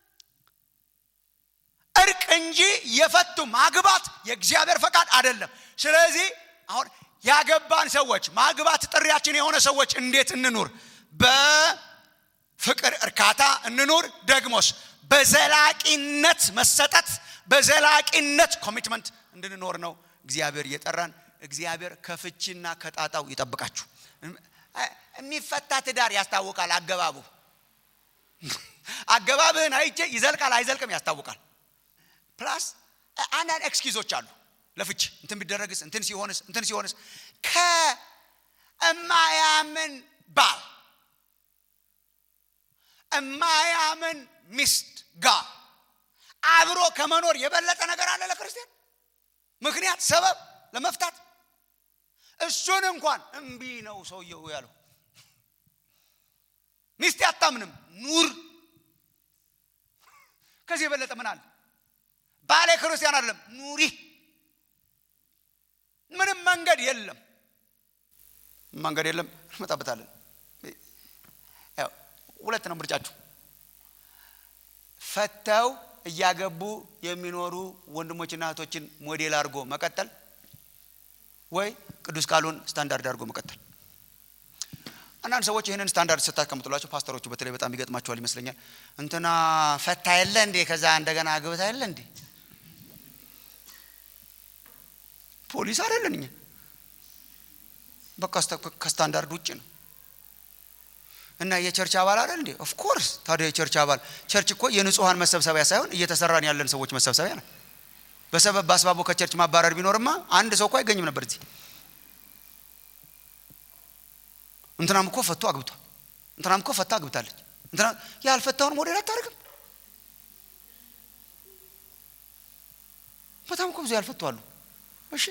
Speaker 3: እርቅ እንጂ የፈቱ ማግባት የእግዚአብሔር ፈቃድ አደለም ስለዚህ አሁን ያገባን ሰዎች ማግባት ጥሪያችን የሆነ ሰዎች እንዴት እንኑር በፍቅር እርካታ እንኑር ደግሞስ በዘላቂነት መሰጠት በዘላቂነት ኮሚትመንት እንድንኖር ነው እግዚአብሔር እየጠራን እግዚአብሔር ከፍቺና ከጣጣው ይጠብቃችሁ የሚፈታ ትዳር ያስታውቃል አገባቡ አገባብህን አይቼ ይዘልቃል አይዘልቅም ያስታውቃል ፕላስ አንዳንድ ኤክስኪዞች አሉ ለፍች እንትን ቢደረግስ እንትን ሲሆንስ እንትን ሲሆንስ ከእማያምን ባል እማያምን ሚስት ጋር አብሮ ከመኖር የበለጠ ነገር አለ ለክርስቲያን ምክንያት ሰበብ ለመፍታት እሱን እንኳን እምቢ ነው ሰውየው ያለው ሚስት አታምንም ኑር ከዚህ የበለጠ ምን አለ ባሌ ክርስቲያን አይደለም ኑሪ ምንም መንገድ የለም መንገድ የለም እንመጣበታለን ሁለት ነው ምርጫችሁ ፈተው እያገቡ የሚኖሩ ወንድሞችና እህቶችን ሞዴል አድርጎ መቀጠል ወይ ቅዱስ ቃሉን ስታንዳርድ አድርጎ መቀጠል አንዳንድ ሰዎች ይህንን ስታንዳርድ ስታስቀምጡላቸው ፓስተሮቹ በተለይ በጣም ይገጥማቸዋል ይመስለኛል እንትና ፈታ የለ እንዴ ከዛ እንደገና አግብታ የለ እንዴ ፖሊስ አይደለን እኛ በቃ ከስታንዳርድ ውጭ ነው እና የቸርች አባል አይደል እንዴ ኦፍኮርስ ታዲያ የቸርች አባል ቸርች እኮ የንጹሐን መሰብሰቢያ ሳይሆን እየተሰራን ያለን ሰዎች መሰብሰቢያ ነው በሰበብ በአስባቡ ከቸርች ማባረር ቢኖርማ አንድ ሰው እኮ አይገኝም ነበር እዚህ እንትናም እኮ ፈቶ አግብቷል እንትናም እኮ ፈታ አግብታለች እንትና ያልፈታውን ሞዴል አታደርግም በጣም እኮ ብዙ ያልፈቱ አሉ እሺ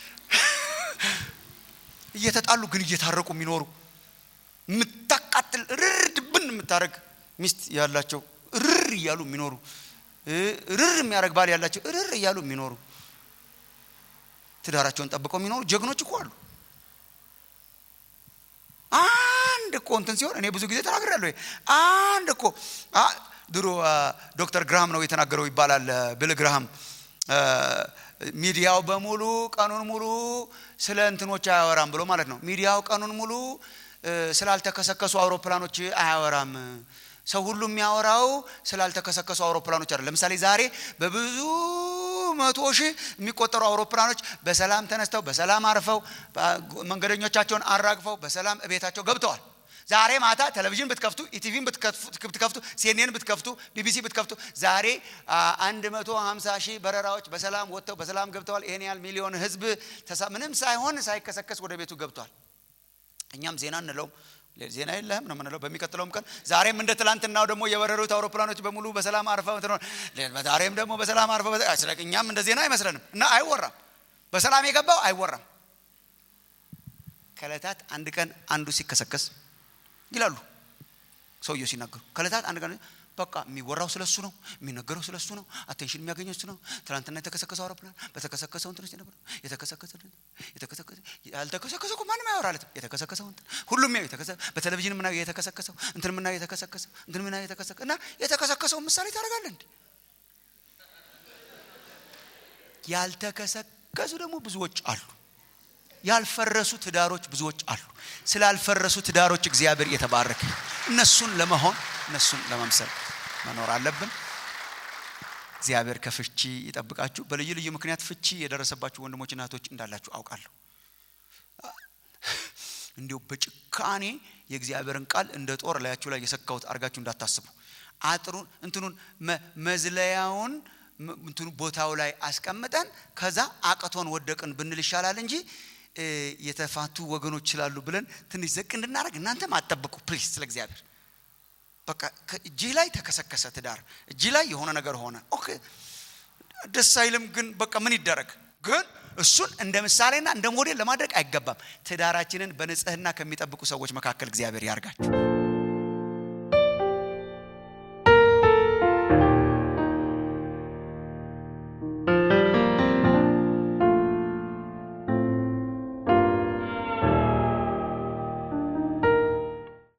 Speaker 3: እየተጣሉ ግን እየታረቁ የሚኖሩ የምታቃጥል ርር ድብን የምታደረግ ሚስት ያላቸው ርር እያሉ የሚኖሩ ርር የሚያደረግ ባል ያላቸው ርር እያሉ የሚኖሩ ትዳራቸውን ጠብቀው የሚኖሩ ጀግኖች እኮ አሉ አንድ እኮ እንትን ሲሆን እኔ ብዙ ጊዜ ተናግሬያለሁ አንድ እኮ ድሮ ዶክተር ግራሃም ነው የተናገረው ይባላል ብል ግራሃም ሚዲያው በሙሉ ቀኑን ሙሉ ስለ እንትኖች አያወራም ብሎ ማለት ነው ሚዲያው ቀኑን ሙሉ ስላልተከሰከሱ አውሮፕላኖች አያወራም ሰው ሁሉ የሚያወራው ስላልተከሰከሱ አውሮፕላኖች አይደለም ለምሳሌ ዛሬ በብዙ መቶ ሺህ የሚቆጠሩ አውሮፕላኖች በሰላም ተነስተው በሰላም አርፈው መንገደኞቻቸውን አራግፈው በሰላም ቤታቸው ገብተዋል ዛሬ ማታ ቴሌቪዥን ብትከፍቱ ኢቲቪን ብትከፍቱ ሲኤንኤን ብትከፍቱ ቢቢሲ ብትከፍቱ ዛሬ 150 ሺህ በረራዎች በሰላም ወጥተው በሰላም ገብተዋል ይሄን ያህል ሚሊዮን ህዝብ ምንም ሳይሆን ሳይከሰከስ ወደ ቤቱ ገብቷል እኛም ዜና እንለውም ዜና የለህም ነው ምንለው በሚቀጥለውም ቀን ዛሬም እንደ ትላንትናው ደግሞ የበረሩት አውሮፕላኖች በሙሉ በሰላም አርፈው ዛሬም ደግሞ በሰላም አርፈው እኛም እንደ ዜና አይመስለንም እና አይወራም በሰላም የገባው አይወራም ከለታት አንድ ቀን አንዱ ሲከሰከስ ይላሉ ሰውየው ሲናገሩ ከለታት አንድ ቀን በቃ የሚወራው ስለሱ ነው የሚነገረው ስለሱ ነው አቴንሽን የሚያገኘው እሱ ነው ትናንትና የተከሰከሰው አውሮፕላን በተከሰከሰው እንትን ውስጥ ነበር የተከሰከሰ የተከሰከሰ ያልተከሰከሰው እኮ ማንም አያወራለትም የተከሰከሰው እንትን ሁሉም ያው የተከሰ በቴሌቪዥን ምናየው የተከሰከሰው እንትን ምናየው የተከሰከሰው እንትን ምናየው የተከሰከ እና የተከሰከሰው ምሳሌ ታደርጋለህ እንዴ ያልተከሰከሱ ደግሞ ብዙዎች አሉ ያልፈረሱ ትዳሮች ብዙዎች አሉ ስላልፈረሱ ትዳሮች እግዚአብሔር የተባረከ እነሱን ለመሆን እነሱን ለመምሰል መኖር አለብን እግዚአብሔር ከፍቺ ይጠብቃችሁ በልዩ ልዩ ምክንያት ፍቺ የደረሰባችሁ ወንድሞችና እህቶች እንዳላችሁ አውቃለሁ እንዲሁ በጭካኔ የእግዚአብሔርን ቃል እንደ ጦር ላያችሁ ላይ የሰካሁት አድርጋችሁ እንዳታስቡ አጥሩን እንትኑን መዝለያውን እንትኑ ቦታው ላይ አስቀምጠን ከዛ አቅቶን ወደቅን ብንል ይሻላል እንጂ የተፋቱ ወገኖች ስላሉ ብለን ትንሽ ዘቅ እንድናደረግ እናንተም አጠብቁ ፕሊስ ስለ እግዚአብሔር በቃ እጅህ ላይ ተከሰከሰ ትዳር እጅህ ላይ የሆነ ነገር ሆነ ኦኬ ደስ አይልም ግን በቃ ምን ይደረግ ግን እሱን እንደ ምሳሌና እንደ ሞዴል ለማድረግ አይገባም ትዳራችንን በንጽህና ከሚጠብቁ ሰዎች መካከል እግዚአብሔር ያርጋችሁ